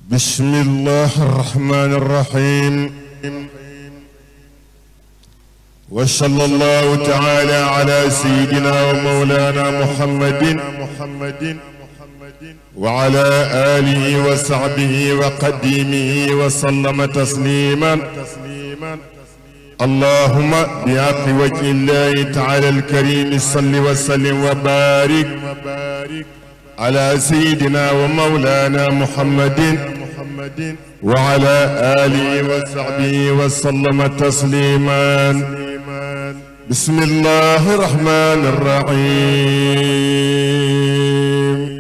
بسم الله الرحمن الرحيم وصلى الله تعالى على سيدنا ومولانا محمد محمد وعلى آله وصحبه وقديمه وسلم تسليما اللهم بحق وجه الله تعالى الكريم صل وسلم وبارك على سيدنا ومولانا محمد وعلى آله وصحبه وسلم تسليما بسم الله الرحمن الرحيم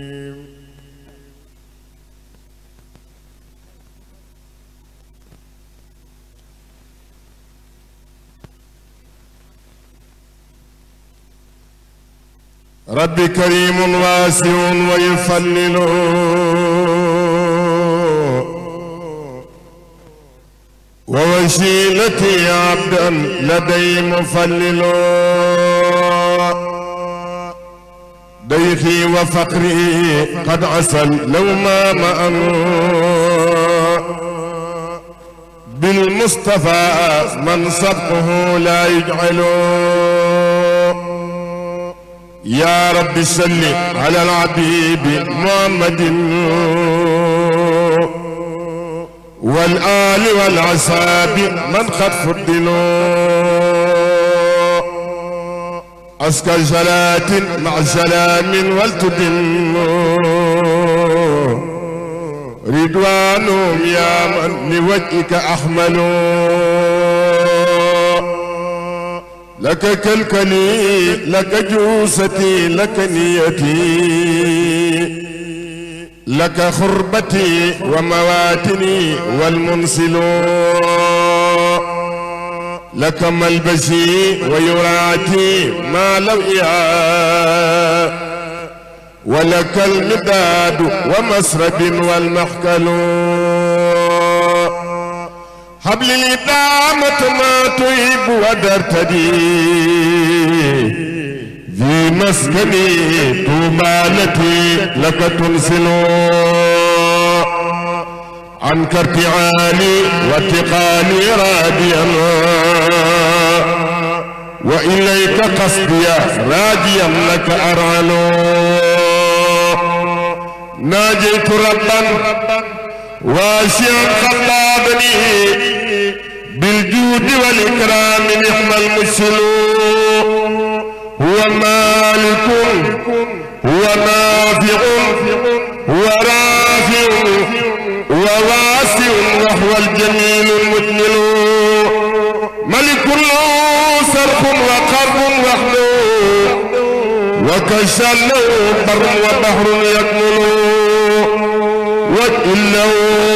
رب كريم واسع ويفلل ووسيلتي عبدا لدي مفلل ضيفي وفقري قد عسل لو ما مأن بالمصطفى من صدقه لا يجعل يا رب صل على العبيب محمد والآل والعصاب من قد فضلوا أسكى صلاة مع سلام والتدم رضوانهم يا من لوجهك أحملوا لك كالكلي لك جوستي لك نيتي لك خربتي ومواتني والمنسل لك ملبسي ويراتي ما لو ولك المداد ومسرب والمحكل هب لي الإدامة ما تهب ودرتدي في مسكني طوبالتي لك تنسل عنك ارتعالي واتقالي راديا وإليك قصدي راجيا لك أرعل ناجيت ربا واسعا خلابني بالجود والإكرام نعم المرسل هو مالك هو نافع هو رافع وواسع وهو الجميل المجمل ملك له سرق وقرب وحده وكشل بر وبحر يكمل وإنه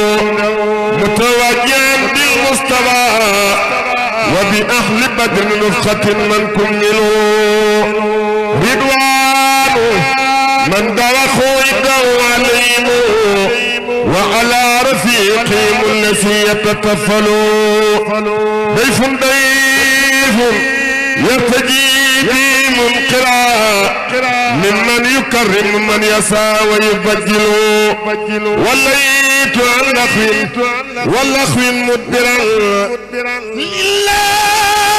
متوجها بالمصطفى وبأهل بدر نفخة من كملوا رضوان من دوخوا يدعو عليهم وعلى رفيقهم الذي يتكفلوا ضيف ضيف يرتجي في منقرا ممن يكرم من يسعى ويبجل وليت عن لخو واللخو مدبرا لله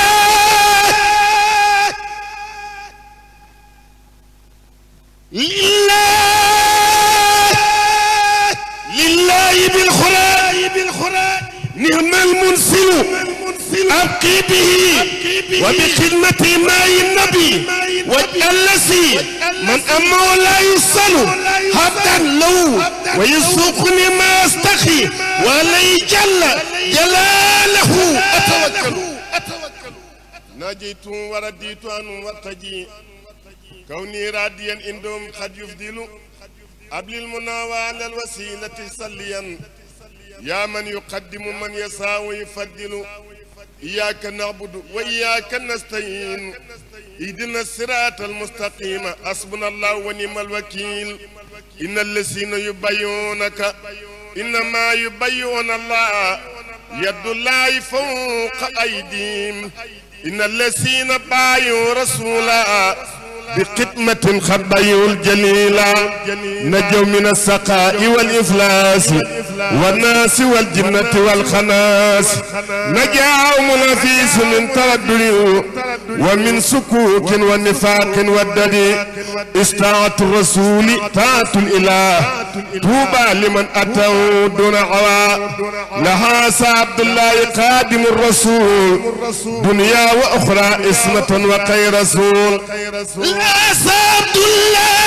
لله لله بالخراء نعم المنسل أبقي به وبخدمة ماء النبي والذي من أمه لا يصل حتى لو ويسوقني ما أستخي ولي جل جلاله أتوكل ناجيت ورديت أن وارتجي كوني راديا عندهم قد يفضل قبل المناوى على الوسيلة صليا يا من يقدم من يسعى ويفضل إياك نعبد وإياك نستعين اهدنا الصراط المستقيم حسبنا الله ونعم الوكيل إن الذين يبايعونك إنما يبايعون الله يد الله فوق أيديهم إن الذين بايعوا رسولا بقدمة قد بيوا الجليلا نجوا من السقاء والإفلاس والناس والجنة والخناس نجاهم نفيس من تردد ومن سكوك والنفاق والدد استاعة الرسول طاعة الإله طوبى لمن أتوا دون عوا لها عبد الله قادم الرسول دنيا وأخرى اسمة وخير رسول لا عبد الله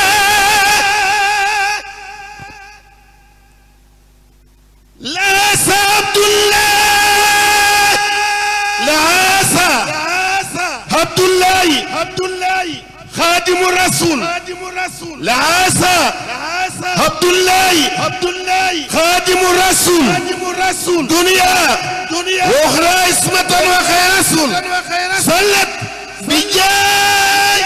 لا عبد الله لا عبد الله عبد الله خادم الرسول خادم الرسول لا عبد الله عبد الله خادم الرسول خادم الرسول دنيا دنيا واخرى اسمة وخير رسول صلت بجاي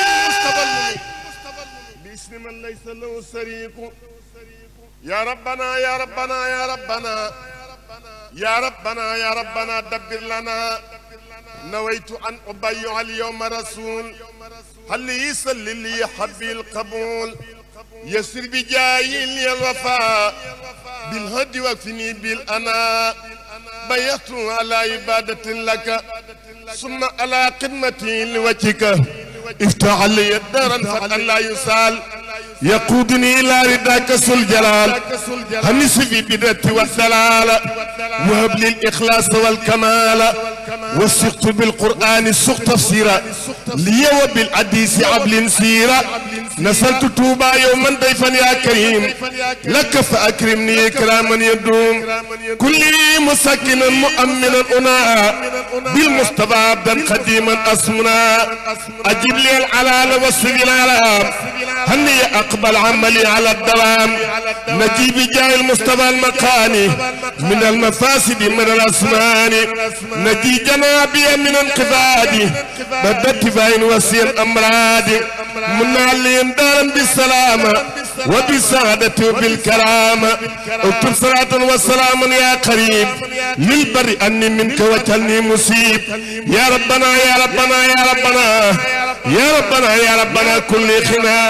باسم من ليس له شريك يا ربنا يا ربنا يا ربنا يا ربنا يا ربنا دبر لنا نويت أن أبيع اليوم رسول هل يسل لي حبي القبول يسر بجاي لي الوفاء بالهدي وكفني بالأنا بيت على عبادة لك ثم على خدمتي لوجهك افتح لي الدار فتى لا يسال يقودني الى رداك ذو الجلال هنس في بدرة والدلال وهب لي الاخلاص والكمال وثقت بالقران السق تفسيرا لي وبالحديث عبل سيرا نسلت توبا يوما ضيفا يا كريم لك فاكرمني اكراما يدوم كلي مسكنا مؤمنا انا بالمصطفى عبدا قديما اسمنا اجب لي العلال والسجلال هني اقبل عملي على الدوام نجيب جاي المصطفى المكاني من المفاسد من الاسنان نجي جنابي من انقفادي بدت فاين وسير امراض من عليهم دارا بالسلامة وبالسعادة وبالكرامة اكتب صلاة وسلام يا قريب للبر اني منك وجهني مصيب يا ربنا يا ربنا يا ربنا يا ربنا يا ربنا كل خنا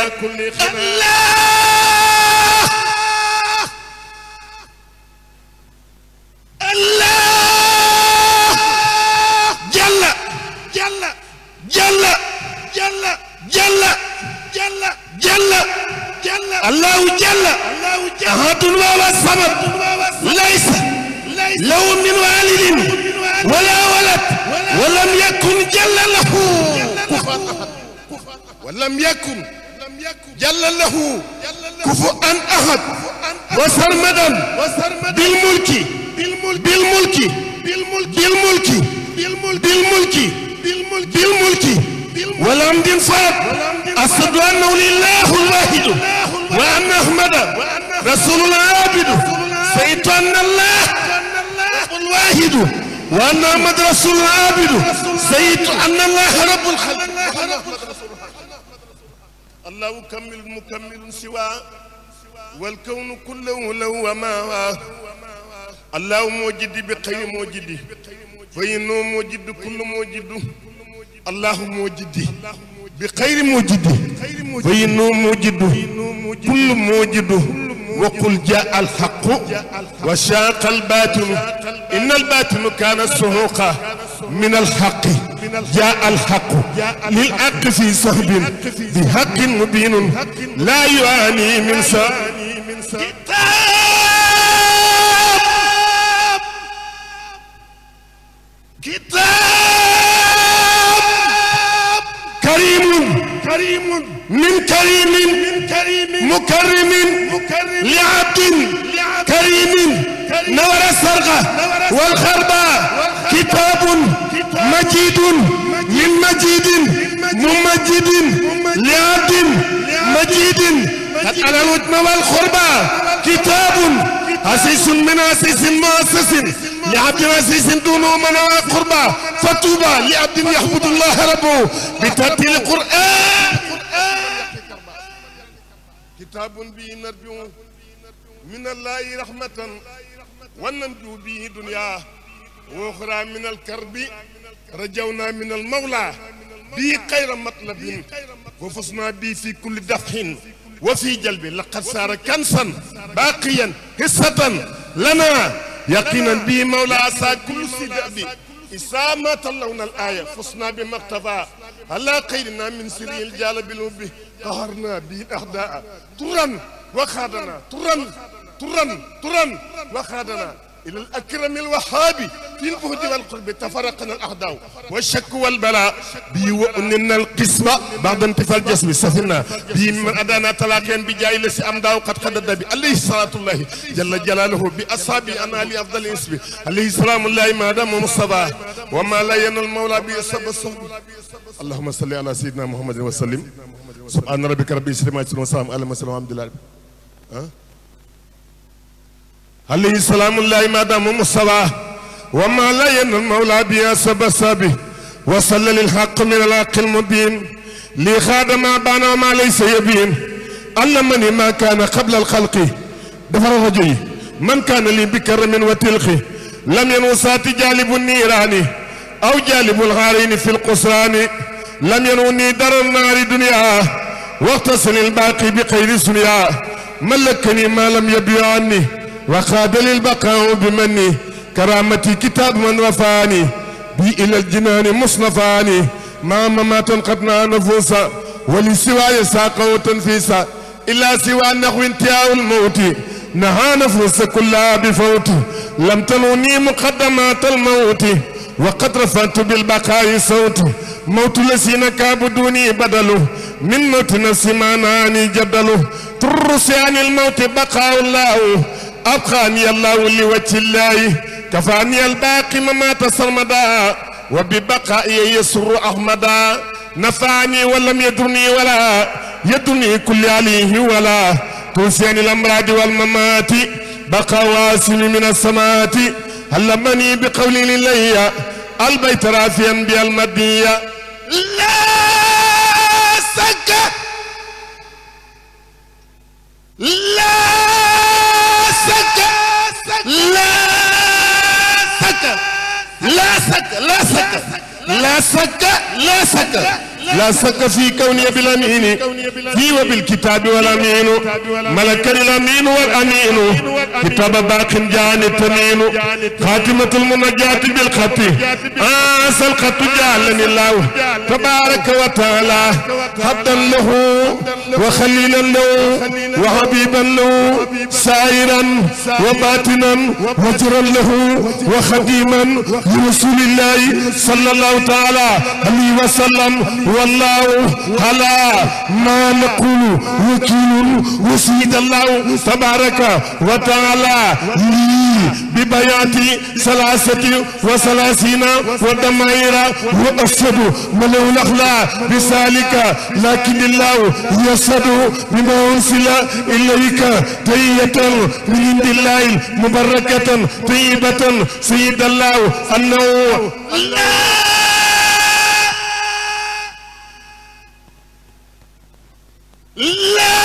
الله جل جل جل جل جل جل جل جل الله جل أحد وهو الصمد ليس له من والد ولا ولد ولم يكن جل له كفوا ولم يكن جل له كفؤا احد وسرمدا بالملك بالملك بالملك بالملك بالملك والحمد فرد أشهد أنه لله الواحد وأن أحمد رسول الله عابد سيد أن الله الواحد وأن أحمد رسول الله عابد سيد أن الله رب الخلق الله كمل مكمل سوى والكون كله له وما الله موجد بخير موجد فإنه موجد كل موجد الله موجد بخير موجد فإنه موجد كل موجد وقل جاء الحق وشاق الباطل إن الباطل كان سهوقا من الحق جاء الحق للحق في صهب بحق مبين لا يعاني من سهب كتاب كريم كريم من كريم من كريم مكرم مكرم لعبد لعبد كريم كريم نور السرقة نور والخربة كتاب مجيد من مجيد ممجد لعبد مجيد قد على الوتم والخربة كتاب أسيس من أسيس مؤسس لعبد أسيس دونه من قربة فطوبى لعبد يحمد الله ربه بترتيل القرآن كتاب به نرجو من الله رحمة وننجو به دنيا وأخرى من الكرب رجونا من المولى به خير مطلب وفزنا به في كل دفح وفي جلب لقد صار كنسا باقيا حصة لنا يقينا به مولى عسى كل سداب إسامة اللون الآية فزنا بما اقتضى على خيرنا من سري الجال بالوب قهرنا به الأعداء طرا وخادنا طرا طرا طرا وخادنا إلى الأكرم الوهابي في البهد والقرب تفرقنا الأعداء والشك والبلاء بي وأننا القسمة بعد انتفاء الجسم سفرنا بي من أدانا تلاقين بجاي لسي أمداو قد قدد بي عليه الصلاة الله جل جلاله بأصحابي أنا لأفضل اسمي عليه السلام الله ما دام مصطفى وما لا ينال المولى بي الصحب الصحب اللهم صل على سيدنا محمد وسلم سبحان ربك رب العزة عما يصفون وسلام على المرسلين والحمد لله أه؟ عليه السلام الله ما دام مصطفى وما لا ين المولى بيا سب سبي وصل للحق من الحق المبين لي خادم ما بان وما ليس يبين علمني ما كان قبل الخلق دفر رجلي من كان لي بكرم وتلخي لم ينوسات جالب النيران او جالب الغارين في القصران لم ينوني در النار دنيا واغتسل الباقي بخير سنيا ملكني ما لم يبيع عني وخاد للبقاء بمني كرامتي كتاب من رفاني بي إلى الجنان مصنفاني ما ممات قد نفوسا ولسواي ساقه تنفيسا إلا سوى النحو انتهاء الموت نهى نفوس كلها بفوت لم تلوني مقدمات الموت وقد رفعت بالبقاء صوت موت الذين كابدوني بدله من موت نفسي ما ناني جدله ترس عن الموت بقاء الله أبقاني الله لوجه الله كفاني الباقي ممات سرمدا وببقائي يسر أحمدا نفعني ولم يدرني ولا يدرني كل عليه ولا توسيني الأمراض والممات بقى واسم من السماوات علمني بقولي لله البيت رافيا بالمدية لا سك لا سك لا سك لا سك لا سك لا سك لا سك لا سك في كوني بالأمين في وبالكتاب والأمين ملك الأمين والأمين كتاب باق جان التمين خاتمة المنجاة بالخط آس الخط جعلني الله تبارك وتعالى حدا له وخليلا له وحبيبا له سائرا وباطنا وجرا له وخديما لرسول الله صلى الله تعالى عليه وسلم والله على ما نقول وكيل وسيد الله تبارك وتعالى لي ببيات ثلاثة وثلاثين ودمائر وأسد ملو الأخلاق بسالك لكن الله يسد بما أنزل إليك تية من عند الله مباركة طيبة سيد الله أنه لا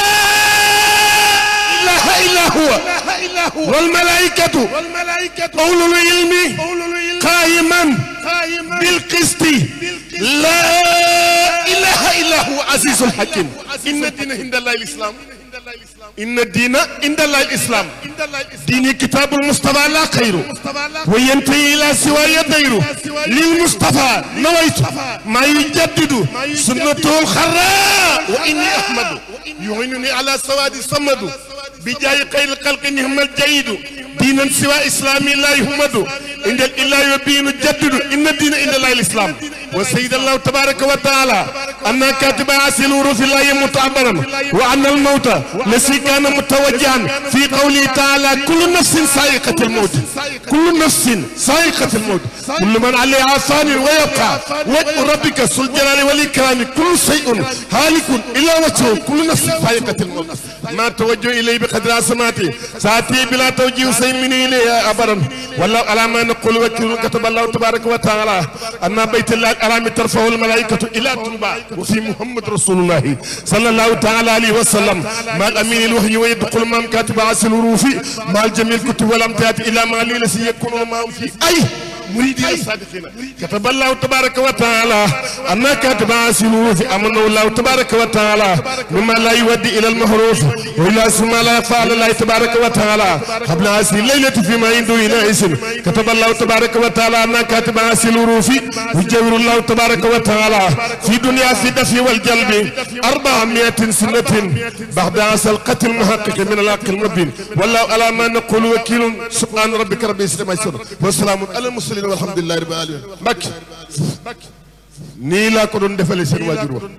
إله إلا هو إلا هو والملائكة والملائكة أولو العلم أولو العلم قائما قائما بالقسط لا إله إلا هو عزيز الحكيم إن الدين عند الله الإسلام إن الدين عند الله الإسلام دين كتاب المصطفى لا خير وينتهي إلى سوى يدير للمصطفى نويت ما يجدد سنته الخراء وإني أحمد يعينني على سواد صمد بجاي خير الخلق نهم الجيد دينا سوى إسلامي لا يهمد عند الإله يبين جدد إن الدين عند الله الإسلام وسيد الله تبارك وتعالى أن كاتب عسل ورث الله متعبرا وأن الموت الذي كان متوجها في قوله تعالى كل نفس سائقة الموت كل نفس سائقة الموت كل من عليها فان ويبقى وجه ربك ذو الجلال والإكرام كل شيء هالك إلا وجهه كل نفس سائقة الموت ما توجه إليه بقدر عصماتي ساتي بلا توجيه سيمني إليه أبدا والله على ما نقول وكيل كتب الله تبارك وتعالى أن بيت الله الحرام ترفع الملائكة إلى تنبع وفي محمد رسول الله صلى الله تعالى عليه وسلم مع الأمين الوحي ويدخل مام كاتب عسل الروفي مع الجميع الكتب والأمتات إلى ما ليلة يكون معهم في أي muridina sadiqina kataba allahu tabaraka wa taala anna katiba asilufi amana allahu tabaraka wa taala mimma la yuwaddi ila almahruf wa ila suma la faala allahi tabaraka wa taala qabla asi laylati fi ma indu ila isin kataba allahu tabaraka wa taala anna katiba asilurufi yujawiru allahu tabaraka wa taala في دنيا في دفي والجلب أربعمائة سنة بعد عسى القتل المحقق من العقل المبين والله على ما نقول وكيل سبحان ربك رب العزة ما يصفون والسلام على المرسلين والحمد لله رب العالمين بك nii laa ko doon defalee seen waajur wa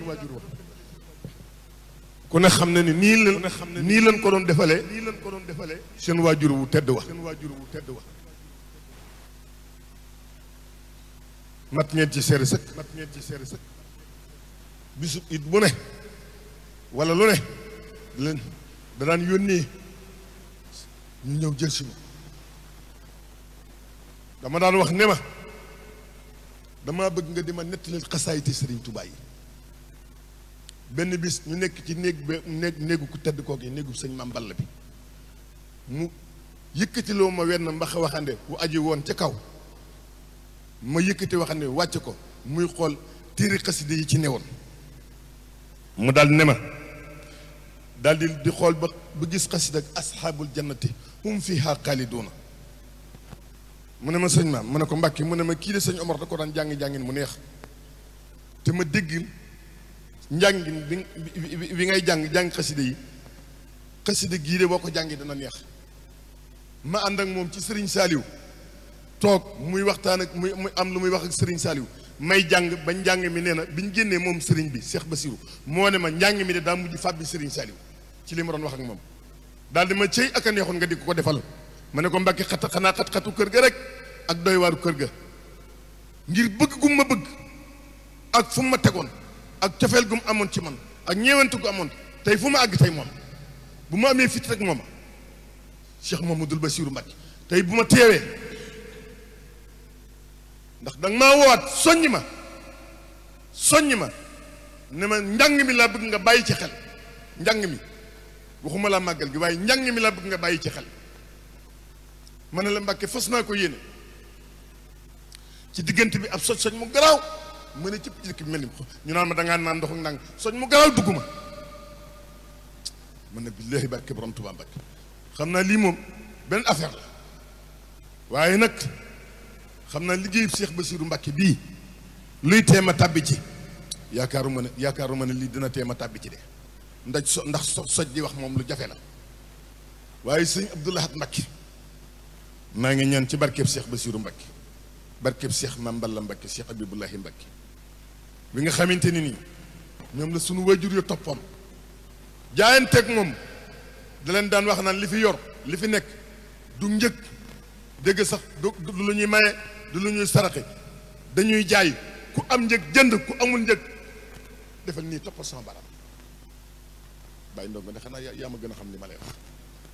ku ne xam na ni nii lan nii lan ko doon defalee seen waajur wu tedd wa mat ngeen ci seere sëkk mat ngeen ci seere sëkk bisu it bu ne wala lu ne leen da daan yónnee ñu ñëw jël si ma dama daan wax ne ma damaa bëgg nga di ma nettalil xasaayiti sëriñ Tuubaa yi benn bis ñu nekk ci néeg ba néeg néegu ku tedd kook yi néegu sëñ Maam Balla bi mu yëkkatiloo ma wenn mbaxa waxande wu aji woon ca kaw ma yëkkati waxande wàcc ko muy xool téere xaside yi ci newoon mu daal ne ma daal di di xool ba ba gis xasida ak asxaabul jannati hum fiha xaaliduuna mu ne ma sëñ maam mu ne ko mbàkki mu ne ma kii de sëñ Omar da ko daan jàng-jàngin mu neex te ma dégg njàngin bi bi ngay jàng jàng xaside yi xaside gii de boo ko jàngi dana neex ma ànd ak moom ci sëriñ Saaliw toog muy waxtaan ak muy muy am lu muy wax ak sëriñ Saaliw may jàng ba njàng mi nee na bi ñu génnee moom sëriñ bi Cheikh Basirou moo ne ma njàng mi de daa mujj fàbbi sëriñ Saaliw ci li ma doon wax ak moom daal di ma cëy ak a neexoon nga di ko ko defal ma ne ko mbàkki xat xanaa xat-xatu kër ga rek ak doy waaru kër ga ngir bëgg gu ma bëgg ak fu ma tegoon ak cofeel gu mu amoon ci man ak ñeewante gu amoon tey fu ma àgg tey moom bu ma amee fit rek mooma Cheikh Mamadou Bassirou Mbacké tey bu ma teewee ndax danga maa woowaat soññ ma soññ ma ne ma njàng mi laa bëgg nga bàyyi ci xel njàng mi waxuma laa màggal gi waaye njàng mi laa bëgg nga bàyyi ci xel ma ne la Mbàkke fas naa ko yéene ci diggante bi ab soj soñ mu garaaw ma ne cëpp ci dëkk bi mel ni ñu naan ma dangaa naan ndox ak nang soñ mu garaaw dugg ma man ne billaahi barke borom Tuubaa Mbàkke xam naa lii moom benn affaire la waaye nag xam naa liggéeyu Cheikh Bassirou Mbàkke bii luy teema tàbbi ci yaakaaruma ne yaakaaruma ne lii dina teema tàbbi ci de ndax so ndax so soj di wax moom lu jafe la waaye sëñ Abdou Lahad Mbàkke maa ngi ñaan ci barkeeb Cheikh Bassirou Mbàkke barkeeb Cheikh Mame Balla Mbàkke Cheikh Abibullahi Mbàkke bi nga xamante ni nii ñoom la sunu wajur yu toppoon jaayanteeg moom da leen daan wax naan li fi yor li fi nekk du njëg dégg sax du du lu ñuy maye du lu ñuy saraxe dañuy jaay ku am njëg jënd ku amul njëg defal nii toppal sama baram bàyyi ndongo ne xanaa yaa ma gën a xam li ma lay wax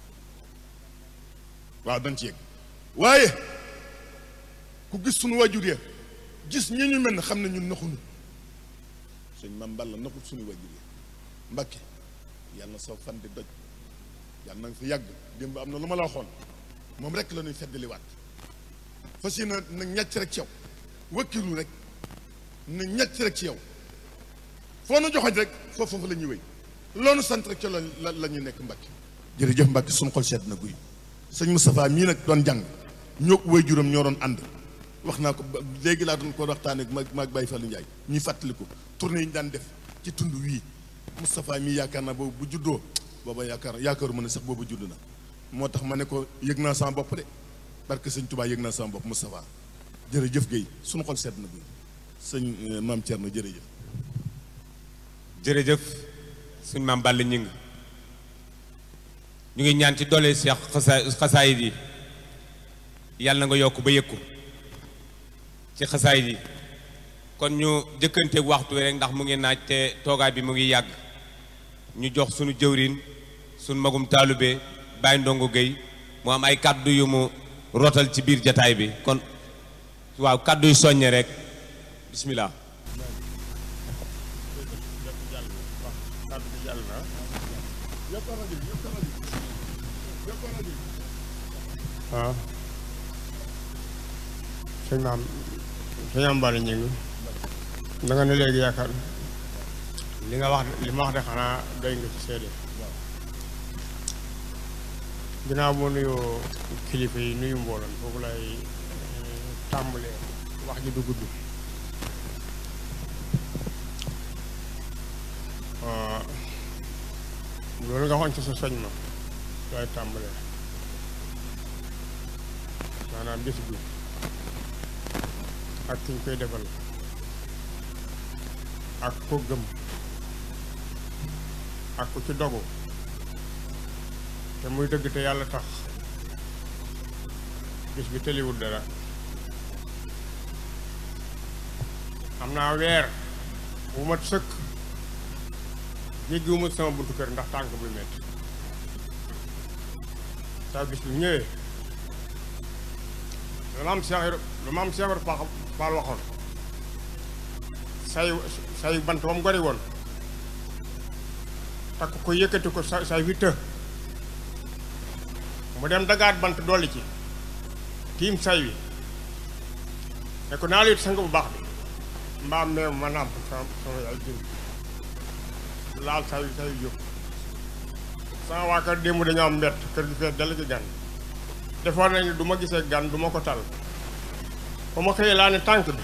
waaw dañ ci yegg waaye ku gis suñu wajur ya gis ñi ñu mel ne xam ne ñun naxuñu sëñ Mame Balla naxul suñu wajur ya Mbàkke yàlla na soo fan di doj yàlla na nga fi yàgg démb am na lu ma la waxoon moom rek la ñuy feddaliwaat fas yéene na ñàcc rek ci yow wakkilu rek na ñàcc rek ci yow foo nu joxoñ rek foofu foofu la ñuy wéy loolu sant rek ca la la ñu nekk Mbàkke jërëjëf Mbàkke suñu xol seet na guy sëñ Moustapha mii nag doon jàng ñoo way juróom ñoo doon ànd wax naa ko léegi laa doon ko waxtaanee ak maag maag Baye Fallou Ndiaye ñuy fàttaliku tournée yi ñu daan def ci tund wii Moustapha mii yaakaar naa boobu bu juddoo booba yaakaar yaakaaru ma ne sax boobu judd na moo tax ma ne ko yëg naa sama bopp de parce que sëñ Touba yëg naa sama bopp Moustapha jërëjëf Guèye suñu xol seet na guy sëñ maam Thierno jërëjëf. jërëjëf suñ maam Balla ñing ñu ngi ñaan ci doole Cheikh xasa xasaayid yi yàlla na nga yokk ba yëg ko ci xasaayid yi kon ñu jëkkanteeg waxtu wi rek ndax mu ngi naaj te toogaay bi mu ngi yàgg ñu jox suñu jëwriñ suñu magum taalube Baye Ndongo Gueye mu am ay kàddu yu mu rotal ci biir jataay bi kon waaw kàddu yu soññe rek bismillah waaw sëñ maam sëñ am bari ñu ngi da nga ne léegi yaakaar li nga wax li ma wax de xanaa doy nga ci seede ginnaaw boo nuyoo kilifa yi nuyu mbooloo mi foofu lay tàmbalee wax ji du gudd loolu nga xoon ci sa soñ ma lay tàmbalee maanaam bis bi ak ki ñu koy defal ak ko gëm ak ku ci dogu te muy dëgg te yàlla tax bis bi tëliwul dara am naa weer bu mat sëkk jéggiwuma sama buntu kër ndax tànk buy metti saa bis bi ñëwee lu ma am Cheikh lu ma am Cheikh Ibra Fall waxoon say say bant ba mu gori woon takk ko yëkkati ko sa say witta mu dem dagaat bant dolli ci tiim say wi ne ko naa lit sang bu baax bi mbaam meew ma nàmp sama sama yaay jën laal say wi say wi jóg sama waa kër démb dañoo am mbett kër gi fees dell ci gan defoon nañu du ma gisee gan du ma ko tal ba ma xëyee laa ne tànk bi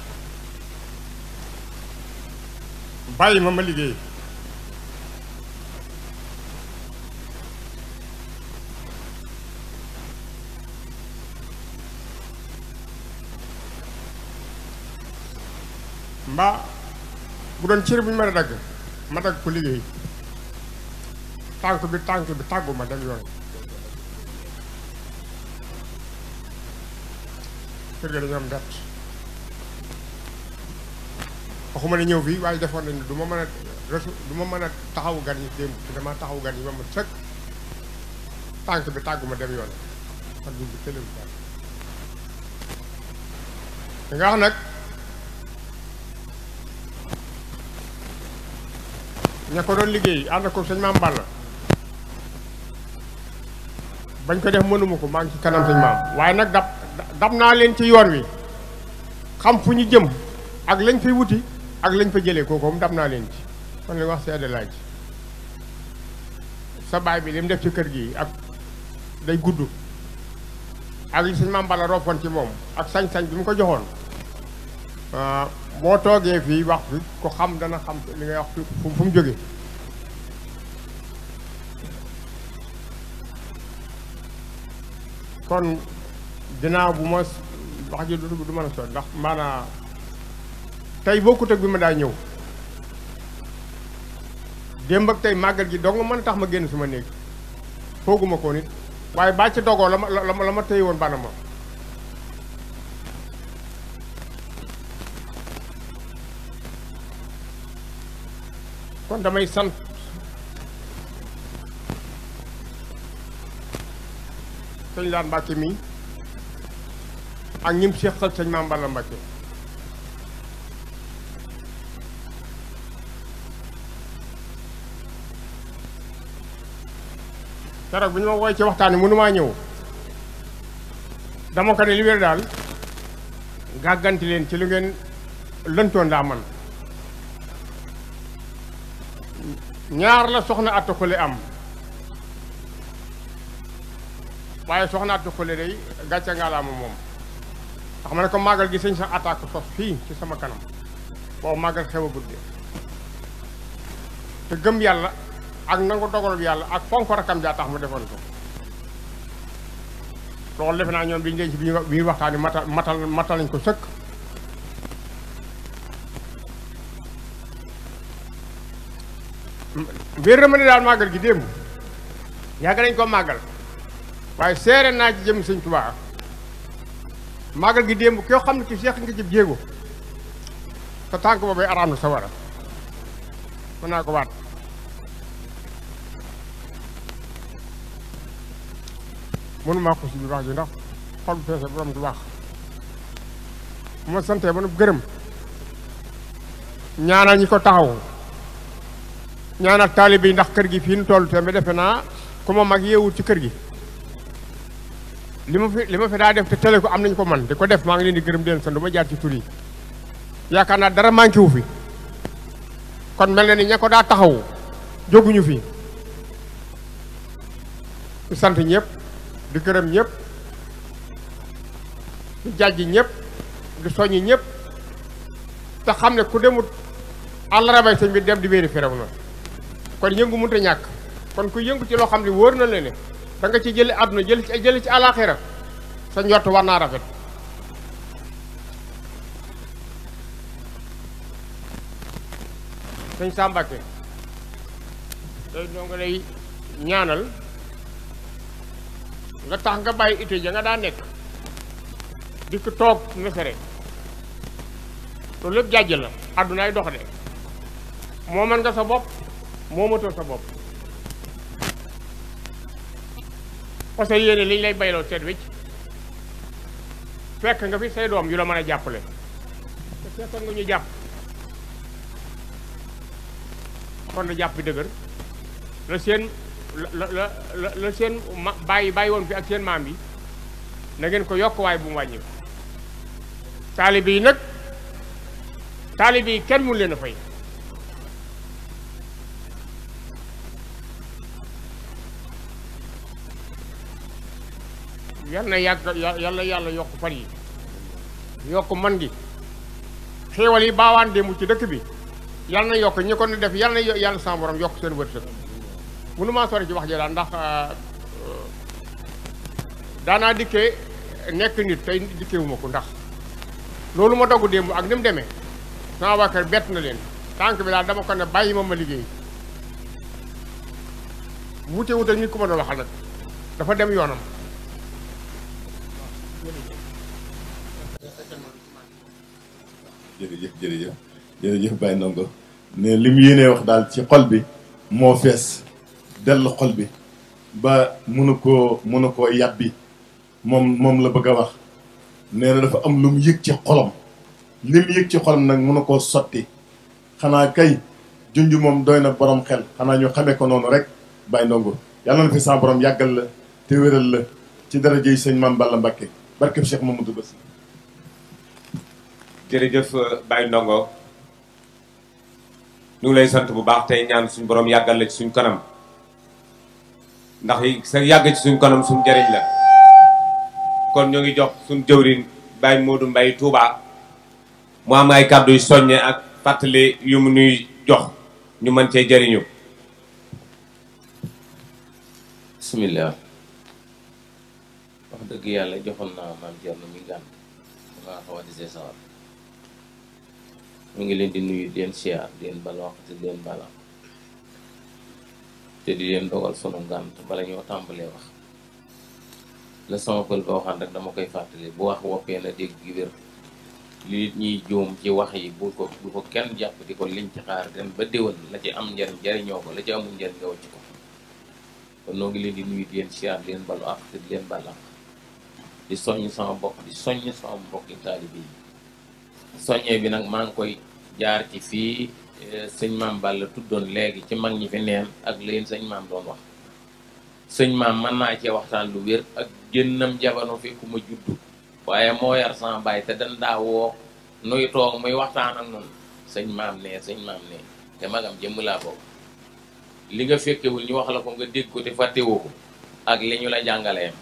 bàyyi ma ma liggéey mbaa bu doon cër bu ñu mën a dagg ma dagg ko liggéey tànk bi tànk bi tàggu ma dem yoon kër ga dañoo am mbett waxuma ne ñëw fii waaye defoon nañu du ma mën a resu du ma mën a taxawu gan yi démb te dama taxawu gan yi ba ma sëkk tànk bi tàggu ma dem yoon ak bi tëlewu daal da nga wax nag ña ko doon liggéey ànd ko sëñ maam Balla bañ ko def mënuma ko maa ngi ci kanam sëñ maam waaye nag dab dab naa leen ci yoon wi xam fu ñu jëm ak lañ fay wuti ak lañ fa jëlee kooku moom dab naa leen ci kon li wax seede laaj sa baay bi li mu def ci kër gi ak day gudd ak li sëñ maam Balla roppoon ci moom ak sañ-sañ bi mu ko joxoon boo toogee fii wax fi ko xam dana xam li ngay wax fu fu mu jóge kon ginnaaw bu ma wax ji du du mën a sot ndax maanaa tey bokkut ak bi ma daa ñëw démb ak tey màggal gi dong mën a tax ma génn suma néeg fooguma ko nit waaye baa ci dogoo la ma la ma la ma téye woon bana ma kon damay sant sëñ daan Mbàkke mi ak ñim séqal sëñ Maam Balla Mbàkke keroog bi ñu ma woy ci waxtaan wi mënumaa ñëw dama ko ne li wér daal gàgganti leen ci lu ngeen lëntoon daa man ñaar la soxna atta xule am waaye soxna atta xule day gàcce ngaalaama moom ndax ma ne ko màggal gi sëñ sa attaque sos fii ci sama kanam boobu màggal xew a gudde te gëm yàlla ak nangu dogalub yàlla ak fonk rakam jaa tax mu defoon ko loolu defe naa ñoom biñu denc bi ñu waxtaani matal matal matal nañ ko sëkk wér na ma ne daal màggal gi démb yàgg nañ ko màggal waaye seere naa ci jëm sëñ Tuubaa màggal gi démb koo xam ne ci seex nga jëb jéego te tànk boobay araam na sa wara mën naa ko waat mënumaa ko si biir wax ji ndax xol bu feese borom du wax bu ma santee ba nu gërëm ñaanal ñi ko taxaw ñaanal taalibe yi ndax kër gi fii nu toll te ba defe naa ku ma mag yeewul ci kër gi li ma fi li ma fi daa def te tele ko am nañu ko man di ko def maa ngi leen di gërëm di leen sant du ma jaar ci tur yi yaakaar naa dara manqué wu fi kon mel na ni ña ko daa taxawu jóguñu fi di sant ñëpp di gërëm ñëpp di jàjji ñëpp di soññi ñëpp te xam ne ku demut àllarabay sëñ bi dem di wéeri firaw na kon yëngu mënut a ñàkk kon ku yëngu ci loo xam ne wóor na la ne da nga ci jële àdduna jël ci jële ci àlaaxira sa njort war naa rafet sëñ Sambake day doo nga lay ñaanal nga tax nga bàyyi ité ja nga daa nekk dikk toog mesere loolu lépp jàjj la àddunaay dox de moo mën nga sa bopp moo matoo sa bopp parce que yéene liñ lay bayloo seet wicc fekk nga fi say doom yu la mën a jàppale te fekkoon nga ñu jàpp kon na jàpp bi dëgër la seen la la la la seen ma bàyyi bàyyi woon fi ak seen maam bi na ngeen ko yokk waaye bu mu wàññi ko taalibe yi nag taalibe yi kenn mun leen a fay yal na yàgg yal na yàlla yokk fan yi yokk man gi xéewal yi baawaan démb ci dëkk bi yal na yokk ñi ko ne def yal na yàlla sama borom yokk seen wërsëg mënu maa sori ci wax ji daal ndax daanaa dikkee nekk nit tey dikkewuma ko ndax loolu ma dogg démb ak ni mu demee sama waa kër bett na leen tànk bi daal dama ko ne bàyyi ma ma liggéey wute wute nit ku ma doon waxal nag dafa dem yoonam jërëjëf jërëjëf jërëjëf Baye Ndongo ne li mu yéenee wax daal ci xol bi moo fees dell xol bi ba mënu koo mënu koo yàbbi moom moom la bëgg a wax nee na dafa am lu mu yëg ci xolam li mu yëg ci xolam nag mënu koo sotti xanaa kay junj moom doy na borom xel xanaa ñu xamee ko noonu rek Baye Ndongo yàlla na fi sa borom yàggal la te wéral la ci darajey sëñ Mame Balla Mbacké barkeb Cheikh Mamadou Bass jërëjëf Baye Ndongo ñu ngi lay sant bu baax tey ñaan suñ borom yàggal la ci suñ kanam ndax sa yàgg ci suñ kanam suñ njëriñ la kon ñoo ngi jox suñ jëwriñ Baye Modou Mbaye Touba mu am ay kàddu yu soññe ak fàttali yu mu nuy jox ñu mën cee jëriñu bismillah wax dëgg yàlla joxoon naa maam Thierno mi gàn maa xaw a desee sawar mu ngi leen di nuyu di leen siyaar di leen bala wax te di leen bala te di leen dogal sunu ngànt bala ñoo tàmbalee wax la sama pël ba waxaan rek dama koy fàttali bu wax woppee na dégg gi wér li ñuy juum ci wax yi bu ko bu ko kenn jàpp di ko liñ ci xaar den ba déwal la ci am njariñ jariñoo ko la ci amul njariñ nga wacc ko kon noo ngi leen di nuyu di leen siyaar di leen balu ak te di leen bala di soññ sama bopp di soññ sama mbokki taalibe yi soññee bi nag maa ngi koy jaar ci fii sëñ maam Balla tuddoon léegi ci mag ñi fi neen ak leen sëñ maam doon wax sëñ maam mën naa cee waxtaan lu wér ak génnam jamono fi ku ma juddu waaye moo yar sama baay te dan daa woo nuy toog muy waxtaan ak noonu sëñ maam nee sëñ maam nee te magam jëmm laa bokk li nga fekkewul ñu wax la ko nga dégg ko te fàttewoo ko ak li ñu la jàngaleem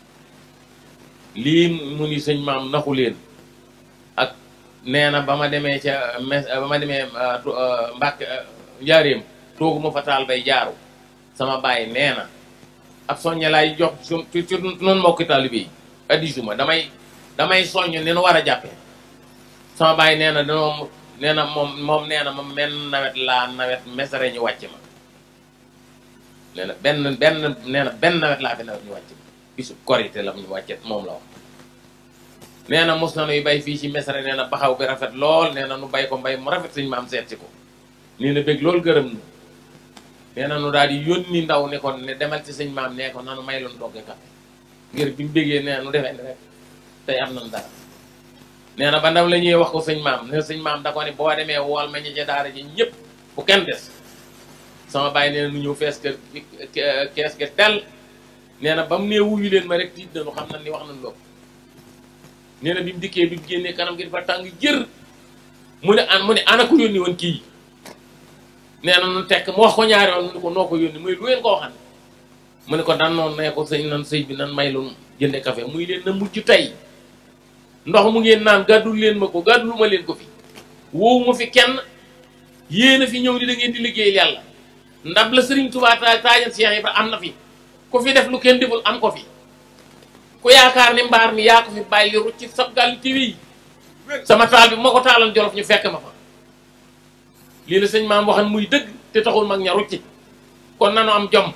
lii mu ni sëñ maam naxu leen ak nee na ba ma demee ca mes ba ma demee mbàkk njaareem toogu ma fa taal bay jaaru sama baay nee na ab soññe laay jox su ci ci noonu mbokki taalibe yi addisuma damay damay soññ ni nu war a jàppee sama baay nee na danoom nee na moom moom nee na moom benn nawet laa nawet mesare ñu wàcc ma nee na benn benn nee na benn nawet laa fi nawet ñu wàcc ma bisu korité la ñu wàccet moom la wax nee na mos na nuy bay fii ci mesare nee na baxaw bi rafet lool nee na nu bay ko mbay mu rafet suñu maam seet si ko nii na bëgg loolu gërëm nu nee na nu daal di yónni ndaw ne ko ne demal ci sëñ maam nee ko nanu may loon dogge kafe ngir bi mu bëggee nee na nu defee rek tey am nañ dara nee na ba ndaw la ñuy wax ko sëñ maam ne sëñ maam da ko ne boo demee wool ma ñi ca daara ji ñëpp bu kenn des sama bàyyi nee na nu ñëw fees kër kees ke tel nee na ba mu nee wuyu leen ma rek tiit nañu xam na ni wax nañu loolu nee na bi mu dikkee bi mu génnee kanam gi dafa tàng jër mu ne an mu ne ana ko yónni woon kii nee na nu tekk mu wax ko ñaari yoon mu ne ko noo ko yónni muy lu ngeen ko waxan mu ne ko dan noonu nee ko sëñ nan sëy bi nan may lu jënde café muy leen na mujj tey ndox mu ngeen naan gàddul leen ma ko gàddul ma leen ko fi woowu ma fi kenn yéen a fi ñëw di da ngeen di liggéeyal yàlla ndab la sëriñ Tuubaa taa taajal Cheikh Ibra am na fi ku fi def lu kenn deful am ko fi ku yaakaar ni mbaar mi yaa ko fi bàyyi li rucci sab gàll ci wi sama taal bi bu ma ko taalan jolof ñu fekk ma fa lii la sëñ maam waxan muy dëgg te taxul mag ña rucci kon nanu am jom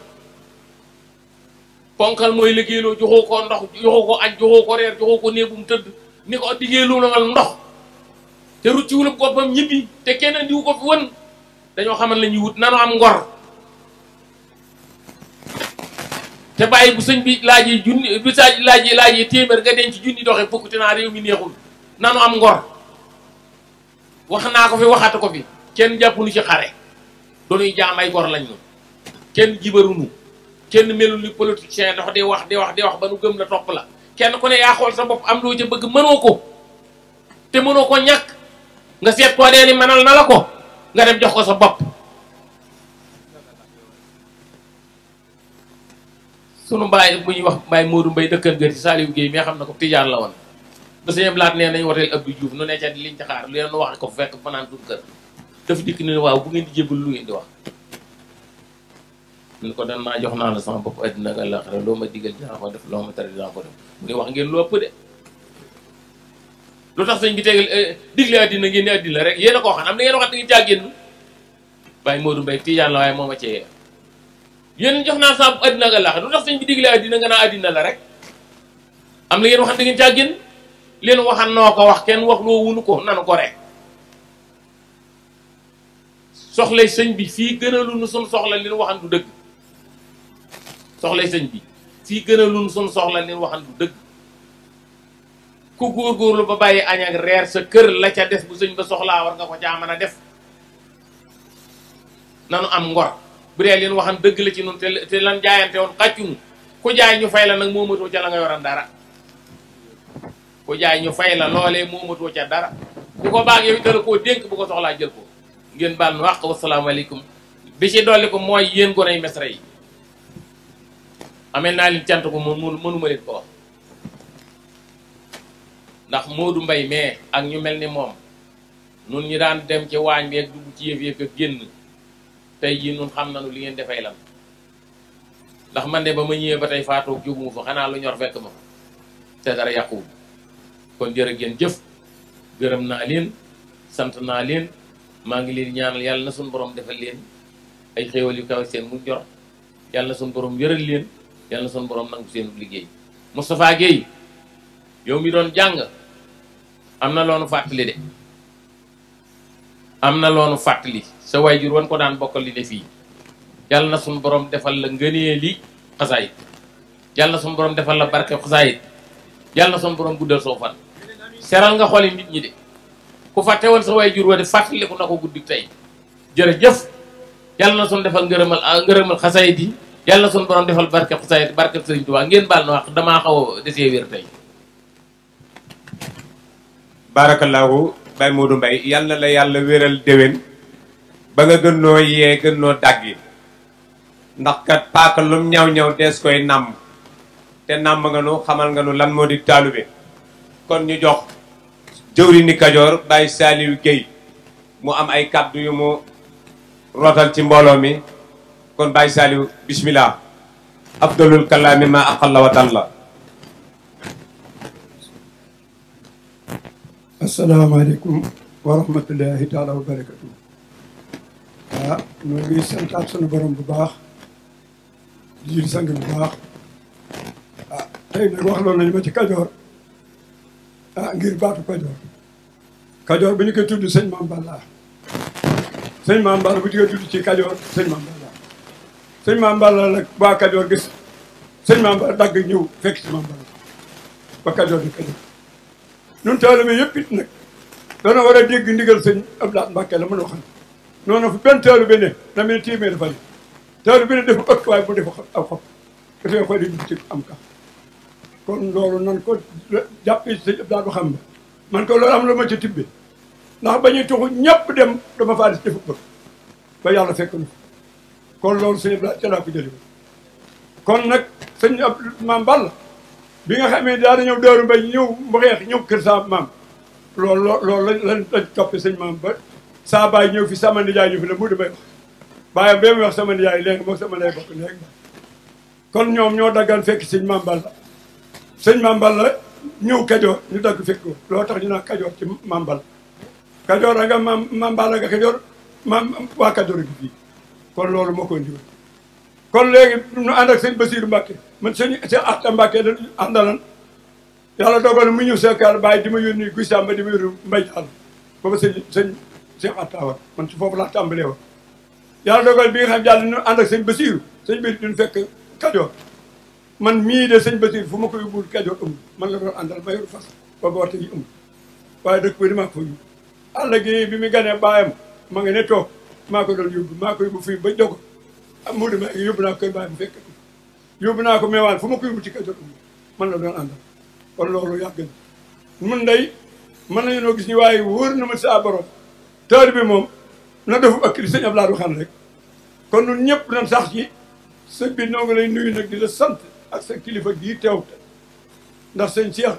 ponkal mooy liggéeyloo joxoo ko ndox joxoo ko añ joxoo ko reer joxoo ko néegum tëdd ni ko diggéelu la ngal ndox te rucci wulub boppam ñibbi te kenn andiwu ko fi wën dañoo xamal la ñuy wut nanu am ngor te bàyyi bu sëñ bi laajee junni bu sa laajee laajee téeméer nga denc junni doxe fukk te naa réew mi neexul nanu am ngor wax naa ko fi waxatu ko fi kenn jàppunu ci xare donuy jaam ay gor lañ nu kenn jibarunu kenn melul ni politicien dafa di wax di wax di wax ba nu gëm la topp la kenn ku ne yaa xool sa bopp am loo ca bëgg mënoo ko te mënoo ko ñàkk nga seet koo dee ni mënal na la ko nga dem jox ko sa bopp sunu mbaay bu ñuy wax mbaay Modou Mbaye dëkkan gër ci Saliou Guèye mais xam na ko tijaan la woon ba sëñ Blaat nee nañ woteel Abdou Diouf nu ne ca liñ ci xaar lu leen wax ko fekk fanaan tudd kër dafa dikk ne waaw bu ngeen di jébal lu ngeen di wax ñu ko dan maa jox naa la sama bopp addina ak àllaaxira loo ma digal dinaa ko def loo ma tere dinaa ko def mu ne wax ngeen lu ëpp de lu tax sëñ bi tegal digle addina ngeen ni addina rek yéen a koo xam am na ngeen waxat da ngeen caa génn Baye Modou Mbaye tijaan la waaye moo ma cee yéen jox naa sama bopp addina ak àllaaxira lu tax sëñ bi digle addina nga naa addina la rek am na ngeen waxat da ngeen caa génn leen waxan noo ko wax kenn wax loo wunu ko nanu ko rek soxlay sëñ bi fii gënalu nu suñ soxla leen waxan du dëgg soxlay sëñ bi fii gënalu nu suñ soxla leen waxan du dëgg ku góorgóorlu ba bàyyi añ ak reer sa kër la ca des bu sëñ ba soxlaa war nga ko caa mën a def nanu am ngor bu dee leen waxan dëgg la ci nun te te lan jaayante woon xàccunu ku jaay ñu fay la nag moomatoo ca la nga yoran dara ku jaay ñu fay la loolee moomatoo ca dara ku ko baag yow dala koo dénk bu ko soxlaa jël ko ngeen baal nu wax wasalaamaaleykum bi ci dolli ko mooy yéen gonay mesra yi amee naa leen cant ko moom mënuma leen ko wax ndax Modou Mbaye mais ak ñu mel ni moom nun ñi daan dem ci waañ bi ak dugg ci yëf yëf ak génn tey jii nun xam nañu li ngeen defay lan ndax man de ba ma ñëwee ba tey faatoog jóguma fa xanaa lu ñor fekk ma te dara yàquwul kon jërë ngeen jëf gërëm naa leen sant naa leen maa ngi leen ñaanal yàlla na suñu borom defal leen ay xéewal yu kawe seen mu jor yàlla na suñu borom yëral leen yàlla na suñu borom nangu seen liggéey Moustapha Guèye yow mi doon jàng am na loonu fàttali de am na loonu fàttali sa waajur wan ko daan bokkal li ne fii yàlla na suñu borom defal la ngënee li xasaayit yàlla na suñu borom defal la barke xasaayit yàlla na suñu borom guddal soo fan seral nga xooli nit ñi de ku fàtte woon sa waajur wa de fàttaliku na ko guddi tey jërëjëf yàlla na suñu defal ngërëmal ngërëmal xasaayit yi yàlla na suñu borom defal barke xasaayit barke Sëriñ Tuubaa ngeen baal na wax damaa xaw a desee wér tey baarakallaahu Baye Modou Mbaye yal na la yàlla wéral déwén ba nga gën noo yee gën noo dàggi ndax kat paaka lum ñaw ñaw dees koy nàmm te nàmm nga nu xamal nga nu lan moo di taalube kon ñu jox jëwri ni Kajoor Baye Saliou Guèye mu am ay kàddu yu mu rootal ci mbooloo mi kon Baye Saliou bismillah afdalul kalaami ma aqalla wa talla asalaamaaleykum wa rahmatullahi taala wa barakatu ah ñu ngi santaat sunu borom bu baax di jul sang bu baax ah tey nag wax loolu nañu ma ci kajoor ah ngir baatu kajoor kajoor bu ñu koy tudd sëñ Maam Balla sëñ Maam Balla bu ñu koy tudd ci kajoor sëñ Maam Balla sëñ Maam Balla nag waa kajoor gis sëñ Maam Balla dagg ñëw fekk ci Maam Balla ba kajoor di kajoor nun taalibe yëpp it nag dana war a dégg ndigal sëñ Abdoulaye Mbacke la mën a xam noonu fu benn taalibe ne na mel téeméer dafa ne taalibe ne dafa ëpp waaye bu defa aw xob dafay xooli bitik am ka kon loolu nan ko jàppee sëñ Abdou xam ne man ko loolu am la ma ci tibbe ndax ba ñuy tuxu ñëpp dem dama faa des defu bëgg ba yàlla fekk na kon loolu sëñ Abdou ca laa ko jëlee kon nag sëñ ab maam Balla bi nga xamee daa da ñëw Daaru Mbay ñëw mboxeex ñëw kër sa maam loolu loo loolu lañ lañ lañ toppee sëñ maam ba saa baay ñëw fi sama nijaay ñu fi la mu di may wax bàyyam ba muy wax sama nijaay léegi moom sama lay bokk léegi kon ñoom ñoo daggan fekk sëñ maam Balla sëñ maam Balla ñëw Kajoor ñu dagg fekk ko loo tax ñu naan Kajoor ci maam Balla Kajoor a nga maam maam Balla nga Kajoor maam waa Kajoor gi fii kon loolu moo ko ndiwoon kon léegi ñu ànd ak sëñ Basiiru Mbàkke man sëñ sëñ Atta Mbàkke da àndalan yàlla dogal mu ñëw seekaar bàyyi di ma yónni guy sàmba di ma yónni mbay jàll booba sëñ sëñ sëñ Atta war man ci foofu laa tàmbalee woon yàlla dogal bi nga xam jàll ñu ànd ak sëñ Basiiru sëñ bi duñ fekk Kajoor man mii de sëñ Basiiru fu ma ko yóbbul Kajoor amul man la doon àndal ma yor fas booba waxte yi amul waaye dëkk bi damaa ko fa yóbbu àll gi bi mu ganee baayam ma nga ne toog maa ko doon yóbbu maa ko yóbbu fii ba jogo ah mu ma yóbbu naa ko koy bàyyi bu fekk yóbbu naa ko meewaan fu ma ko yóbbu ci Kajoor amul man la doon àndal kon loolu yàgg na mun day mën nañu noo gis ni waaye wóor na ma saa borom taal bi moom na defu ak li sëñ Abdoulaye waxaan rek kon ñun ñëpp nañ sax ci sëñ bi noo ngi lay nuyu nag di la sant ak sa kilifa gii teew te ndax sëñ Cheikh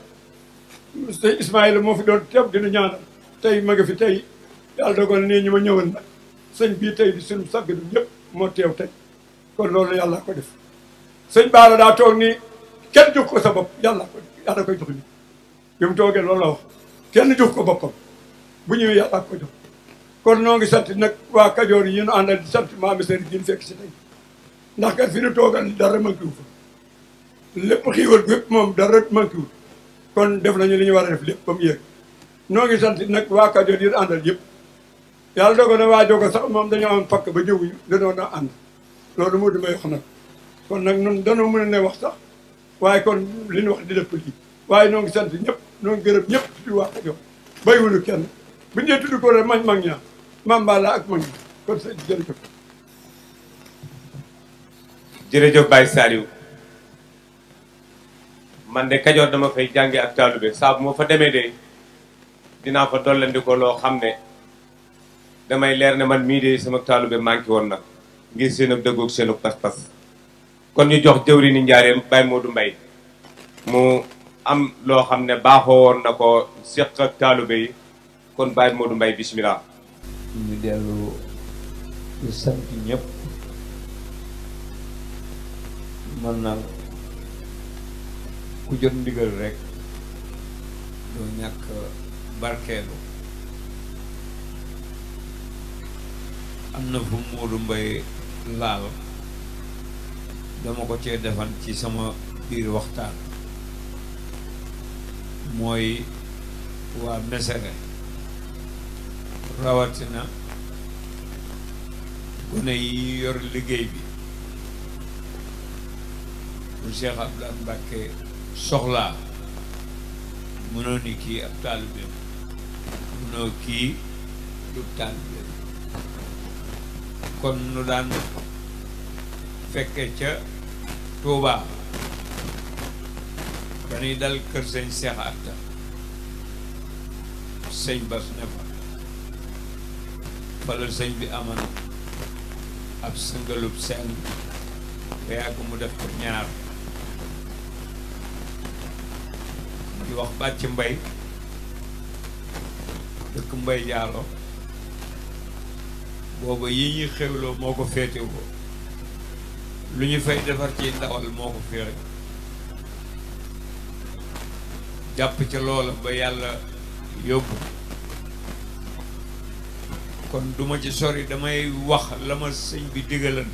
sëñ Ismaïla moo fi doon teew dina ñaanal tey ma nga fi tey yàlla dogal nii ñu ma ñëwal nag sëñ bii tey di suñu sagg du ñëpp moo teew tey kon loolu yàlla ko def sëñ Baara daa toog ni kenn jox ko sa bopp yàlla ko yàlla koy jox ni bi mu toogee loolu la wax kenn jox ko boppam bu ñëwee yàlla ko jox kon noo ngi sant nag waa Kajoor yi ñu àndal di sant maami seen gi fekk si tey ndax kat fi ñu toogal dara manqué wu fa lépp xiiwal bi yëpp moom dara manqué wu kon def nañu li ñu war a def lépp ba mu yegg noo ngi sant nag waa Kajoor yi àndal yëpp yàlla dogal na waa jogo sax moom dañoo am pakk ba ñëwuñu dañoo na ànd loolu moo di may wax nag kon nag nun danoo mën a ne wax sax waaye kon li ñu wax di def lii waaye noo ngi sant ñëpp noo ngi gërëm ñëpp tudd waa Kajoor bàyyiwuñu kenn bu ñu dee tudd ko rek mañ mag ñaa maam Balla ak mag ñi kon sa jërëjëf jërëjëf Baye Saliou man de Kajoor dama fay jànge ak taalube saa bu ma fa demee de dinaa fa dollandi ko loo xam ne damay leer ne man mii de sama taalube manqué woon nag ngir seen ak dëggoog seen ak pas-pas kon ñu jox jëwri ni njaareem Baye Modou Mbaye mu am loo xam ne baaxoo woon na ko séq ak taalube yi kon Baye Modou Mbaye bismillah ñu dellu di sant ñëpp man nag ku jot ndigal rek doo ñàkk barkeelu am na fu Modou Mbaye laal dama ko cee defan ci sama biir waxtaan mooy waa Mesere rawatina gone yi yor liggéey bi bu Cheikh Abdoulaye Mbacke soxlaa mënoo ni kii ab taalibeem mënoo kii du taalibeem kon nu daan fekke ca Touba dañuy dal kër sëñ Cheikh Atta sëñ Bas ne fa fala sëñ bi aman ab sëngalub seen ba yàgg mu def ko ñaar di wax bàcc mbay dëkk mbay jaalo booba yi ñuy xewloo moo ko féetewoo lu ñu fay defar ci ndawal moo ko fi rek jàpp ca loola ba yàlla yóbbu kon duma ci sori damay wax la ma sëñ bi digalan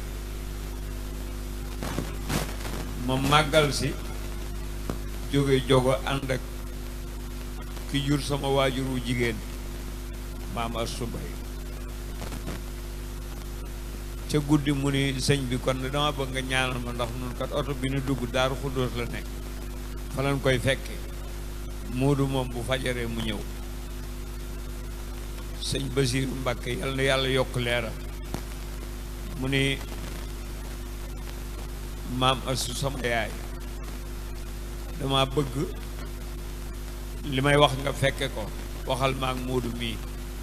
ma màggal si jóge jogo ànd ak ki jur sama waajur wu jigéen maam Astou Mbaye ca guddi mu ni sëñ bi kon dama bëgg nga ñaanal ma ndax nun kat oto bi nu dugg daaru xuddoos la nekk fa lañ koy fekke Moodu moom bu fajaree mu ñëw sëñ Basiiru Mbàkke yal na yàlla yokk leeram mu ni maam asu sama yaay dama bëgg li may wax nga fekke ko waxal ma ak Moodu mii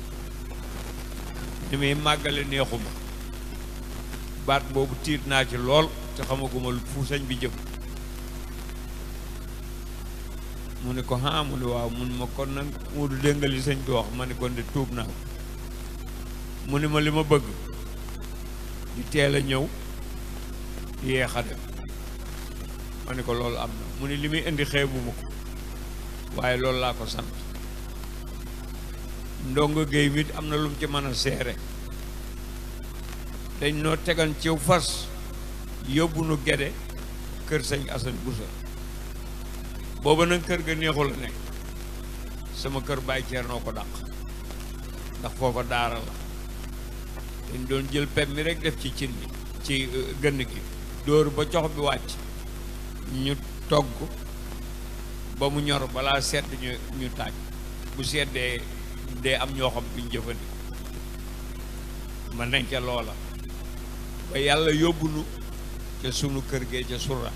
ni muy màggale neexuma baat boobu tiit naa ci lool te xamaguma fu sëñ bi jëm mu ne ko ah mu ne waaw mun ma kon nag Moodu dégg nga li sëñ bi wax ma ne kon de tuub naa mu ne ma li ma bëgg di teel a ñëw yéex a dem ma ne ko loolu am na mu ne li muy indi xeebu ma ko waaye loolu laa ko sant ndongo géey mit am na lu mu ci mën a seere dañ noo tegan ciw fas yóbbu nu gede kër sëñ Assane Boussa booba nag kër ga neexul a nekk sama kër Baay Ceernoo ko dàq ndax foofa daara la dañ doon jël pem mi rek def ci cin bi ci gënn gi dóor ba cox bi wàcc ñu togg ba mu ñor balaa sedd ñu ñu taaj bu seddee dee am ñoo xam duñ jëfandikoo ma nañ ca loola ba yàlla yóbbu nu ca sunu kër gee ca surra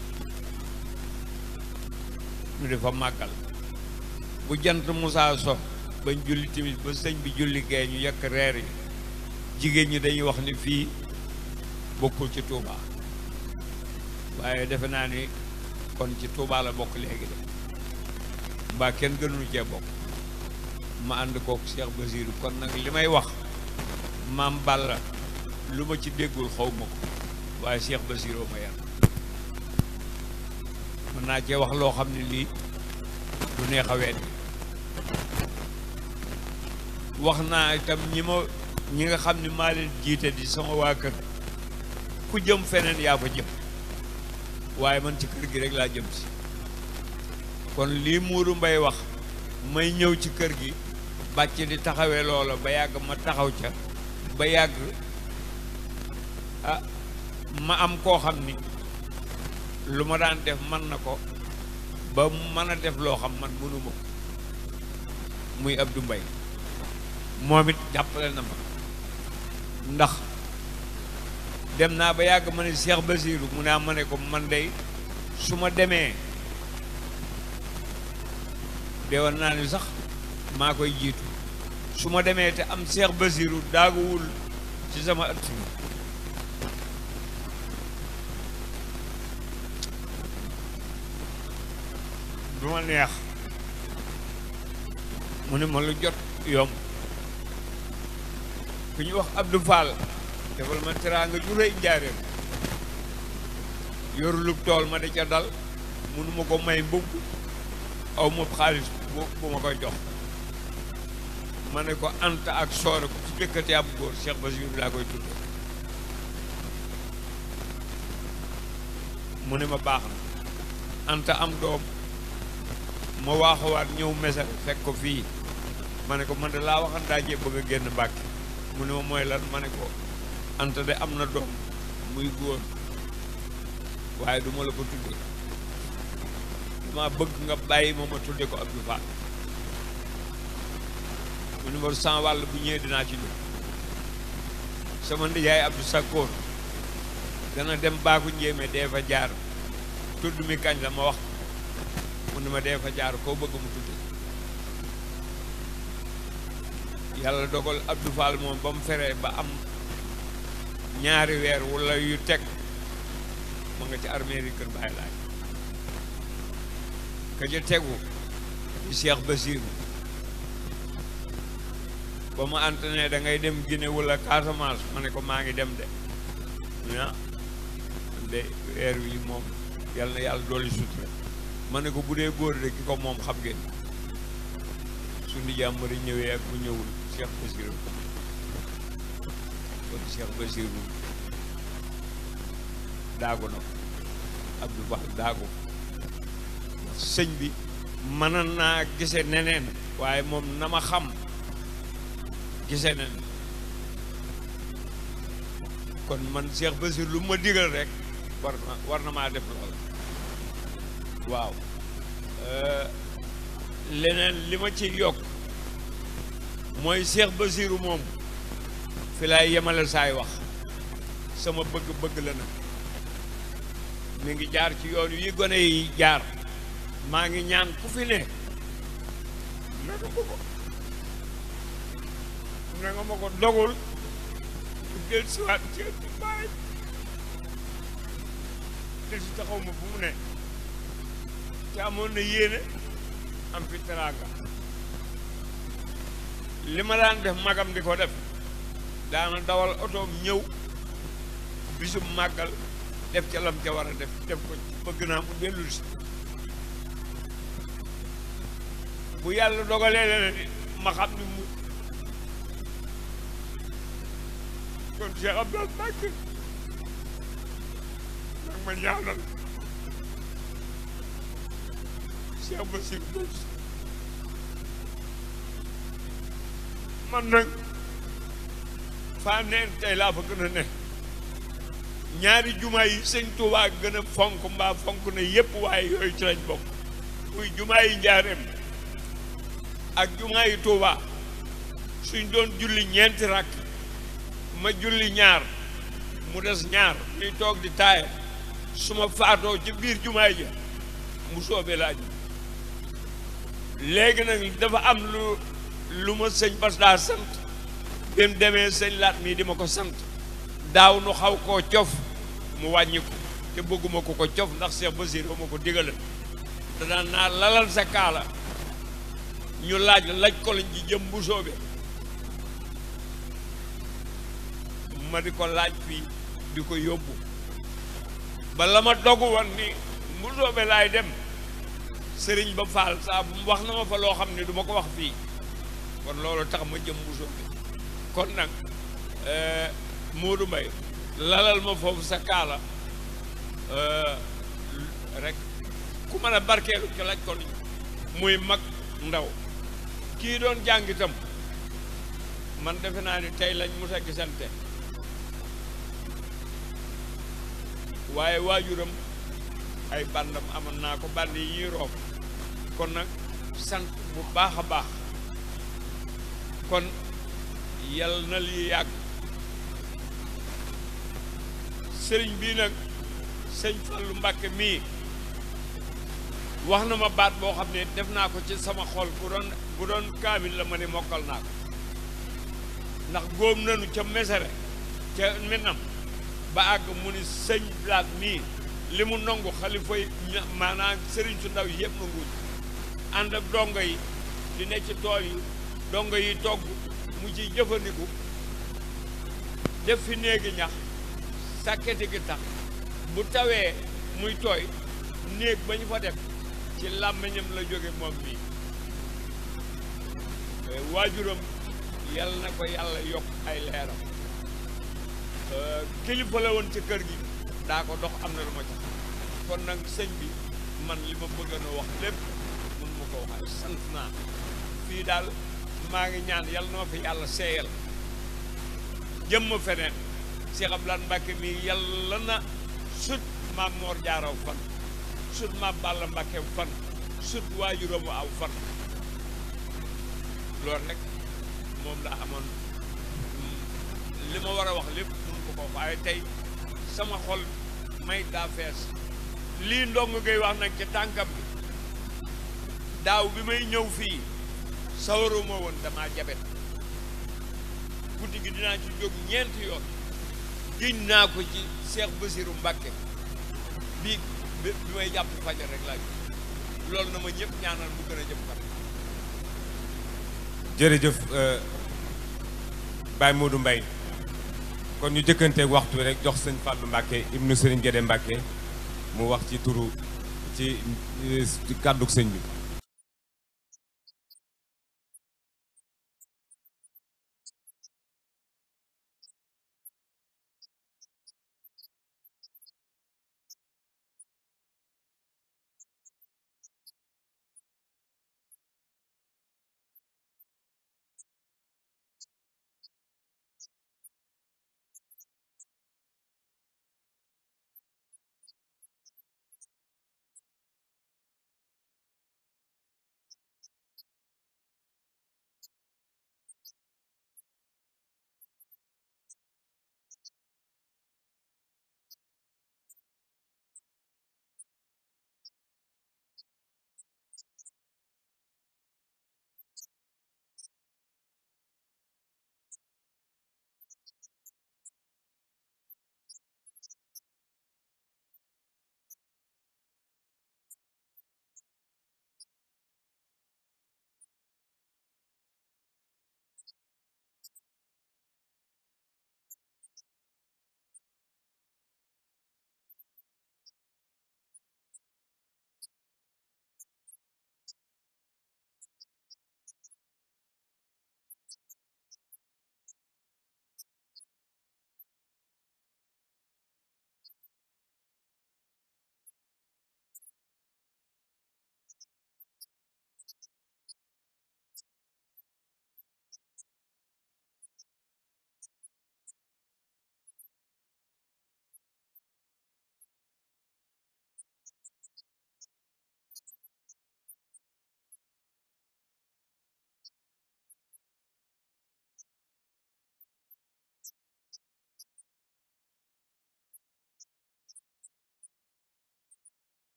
ñu di fa màggal bu jant musaa so bañ julli timis ba sëñ bi julli gee ñu yekk reer yi jigéen ñi dañuy wax ni fii bokkul ci Touba waaye defe naa ni kon ci Touba la bokk léegi de mbaa kenn gënuñu cee bokk ma ànd kook Cheikh Basirou kon nag li may wax maam Balla lu ma ci déggul xaw ma ko waaye Cheikh Basirou ma yar mën naa cee wax loo xam ne lii du neex a weddi wax naa itam ñi ma ñi nga xam ne maa leen jiite di sama waa kër ku jëm feneen yaa fa jëm waaye man ci kër gi rek laa jëm si kon lii Mourou Mbaye wax may ñëw ci kër gi bàcc di taxawee loola ba yàgg ma taxaw ca ba yàgg ah ma am koo xam ni lu ma daan def man na ko ba mu mën a def loo xam man mënuma ko muy Abdou Mbaye moom it jàppale na ma ndax dem naa ba yàgg ma ne Cheikh Basirou mu naa ma ne ko man dey su ma demee deewoon naa ni sax maa koy jiitu su ma demee te am Cheikh Basirou daaguwul ci sama ëtt bi du ma neex mu ne ma lu jot yomb ku ñu wax Abdou Fall defal ma teraanga ju rëy njaareem yorulub tool ma da ca dal mënuma ko may mbubb aw ma xaalis bu bu ma koy jox ma ne ko anta ak soore ko ci jëkkati ab góor Cheikh Basirou laa koy tudde mu ne ma baax na anta am doom ma waaxawaat ñëw mesal fekk ko fii ma ne ko man de laa waxan daajee bëgg a génn Mbàkke mu ne ma mooy lan ma ne ko anta de am na doom muy góor waaye du ma la ko tudde dama bëgg nga bàyyi ma ma tudde ko Abdou Fall mu numéro cent wàll bu ñëwee dinaa ci ñëw sama ndijaay Abdou Sakkoor dana dem baaku njéeme dee fa jaar tudd mi kañ la ma wax mu ne ma dee fa jaar koo bëgg mu tudde yàlla dogal Abdou Fall moom ba mu feree ba am ñaari weer wala yu teg ma nga ci armée yi kër Baay Laay ka ca tegu di Cheikh Basirou ba ma antene da ngay dem Guinée wala Casamance ma ne ko maa ngi dem de ah de weer wi moom yàlla na yàlla dolli sutura ma ne ko bu dee góor de ki ko moom xam ngeen su ndi jàmbari ñëwee ak bu ñëwul Cheikh Basirou kon Cheikh Basirou daagu na ko Abdou Fall daagu sëñ bi mën naa gise neneen waaye moom na ma xam gise nen kon man Cheikh Basir lu ma digal rek war na war na maa def loola waaw leneen li ma ci yokk mooy Cheikh Basiru moom fi laay yemale saay wax sama bëgg-bëgg la nag mi ngi jaar ci yoon yi gone yi jaar maa ngi ñaan ku fi ne naka ko ko ne nga ma ko dogul bu del siwaat ci ëtti bàyyi te si taxaw ma fu mu ne te amoon na yéene am fi teraanga li ma daan def magam di ko def daana dawal otoom ñëw bisum màggal def ca lam ca war a def def ko bëgg naa mu dellu si bu yàlla dogalee leneen ma xam ni mu kon Cheikh Abdoul Mbacké nag ma ñaanal Cheikh Bassir Diouf man nag faa neen tey laa fa gën a ne ñaari jumaa yi sëñ Tuubaa gën a fonk mbaa fonk na yépp waaye yooyu ci lañ bokk muy jumaa yi njaareem ak jumaa yi Tuubaa suñ doon julli ñeenti rakk ma julli ñaar mu des ñaar ñuy toog di taaye su ma faatoo ci biir jumaa ja mu soobee laaj léegi nag dafa am lu lu ma sëñ Bas daa sant bi mu demee sëñ laat mii di ma ko sant daaw nu xaw koo cof mu wàññi ko te bëgguma ko ko cof ndax Cheikh Basir ba ma ko digale da daan naa lalal sa kaala ñu laaj la laaj ko lañ ji jëm bu soobee ma di ko laaj fii di ko yóbbu ba la ma dogu woon ni bu soobee laay dem sëriñ ba faal saa bu wax na ma fa loo xam ne du ma ko wax fii kon loolu tax ma jëm bu soobee kon nag Moodu Mbay lalal ma foofu sa kaala rek ku mën a barkeelu ci laaj ko ni muy mag ndaw kii doon jàng itam man defe naa ni tey lañ mos a gisante waaye waajuram ay bandam amoon naa ko band yi ñuy roof kon nag sant bu baax a baax kon yal na lii yàgg sëriñ bii nag sëñ Fallu Mbàkke mii wax na ma baat boo xam ne def naa ko ci sama xol bu doon bu doon kaamil la ma ne mokkal naa ko ndax góom nanu ca mesere ca minam ba àgg mu ni sëñ blaat mii li mu nangu xalifa yi maanaam sëriñ su ndaw yi yëpp nanguñ ànd ak dongo yi di ne ci tool yi dongo yi togg mu ci jëfandiku def fi néegi ñax sàkketi gi tax bu tawee muy tooy néeg ba ñu fa def ci làmmiñam la jóge moom mii waajuram yal na ko yàlla yokk ay leeram kilifa la woon ci kër gi daa ko dox am na lu ma ca kon nag sëñ bi man li ma bëgg na wax lépp mun ma ko waxal sant naa fii daal maa ngi ñaan yal na ma fi yàlla seeyal jëm ma feneen Cheikh Abdoulaye Mbacke mi yàlla na sut maam Mor Jaaraw fan sut maam Balla Mbacke fan sut waajuramu aw fan loolu rek moom laa amoon li ma war a wax lépp mun ko ko waaye tey sama xol may daa fees lii ndong ngay wax nag ci tànkam bi daaw bi may ñëw fii sawaruma woon damaa jabet guddi gi dinaa ci jóg ñeenti yoon giñ naa ko ci Cheikh Bassirou Mbacke bii bi may jàpp fajar rek laa loolu na ma ñëpp ñaanal mu gën a jëm kanam jërëjëf Baye Modou Mbaye kon ñu jëkkanteeg waxtu rek jox sëñ Fallou Mbacke ibnu Sëriñ Gédé Mbacke mu wax ci turu ci kàddug sëñ bi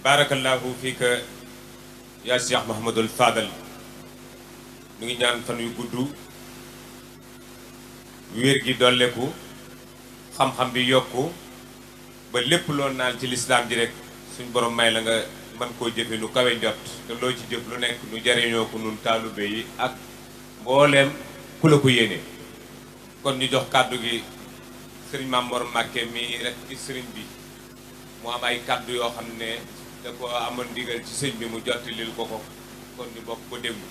barakallahu fiika yaa Cheikh Mahamadul Fadal mu ngi ñaan fan yu gudd wér gi dolleku xam-xam bi yokku ba lépp loo naan ci lislaam ji rek suñ borom may la nga mën koo jëfe nu kawe njot te loo ci jëf lu nekk nu jariñoo ko nun taalube yi ak mbooleem ku la ko yéene kon ñu jox kàddu gi sëriñ Maam Mor Mbàkke mi rek ci sëriñ bi mu am ay kàddu yoo xam ne da ko amoon ndigal ci sëñ bi mu jotti lil ko ko kon ñu bokk ko déglu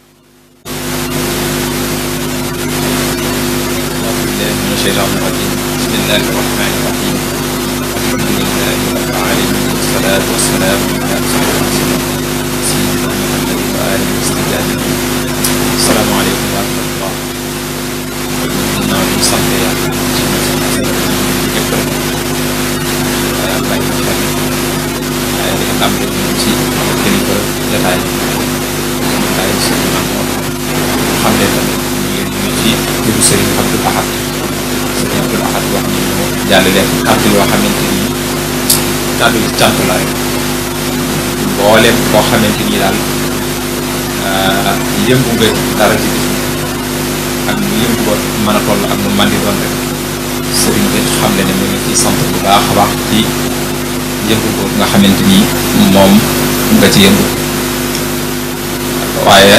أعوذ بالله من الشيطان الرجيم بسم الله الرحمن الرحيم الحمد لله رب العالمين والصلاة والسلام على رسول الله سيدنا محمد وآله وصحبه السلام عليكم ورحمة الله ginnaaw bi ñu sant yàlla ci ñu sant ñëpp rek waaye am bàyyi xel waaye di am rek ñu ci kilifa jataay waaye suñu maam xam ne tamit ñu ngi ñu ci turu Serigne Abdou Ahad Serigne Abdou Ahad wax ni ñu jàllale kàddu yoo xamante ni kàddu yi cant la rek mboolem koo xamante ni daal yëngu nga dara ci bis ak nu yëngu ba mën a toll ak nu man di doon rek Serigne bi xam ne ne mu ngi ciy sant bu baax a baax ci yëngu ko nga xamante ni moom nga ci yëngu waaye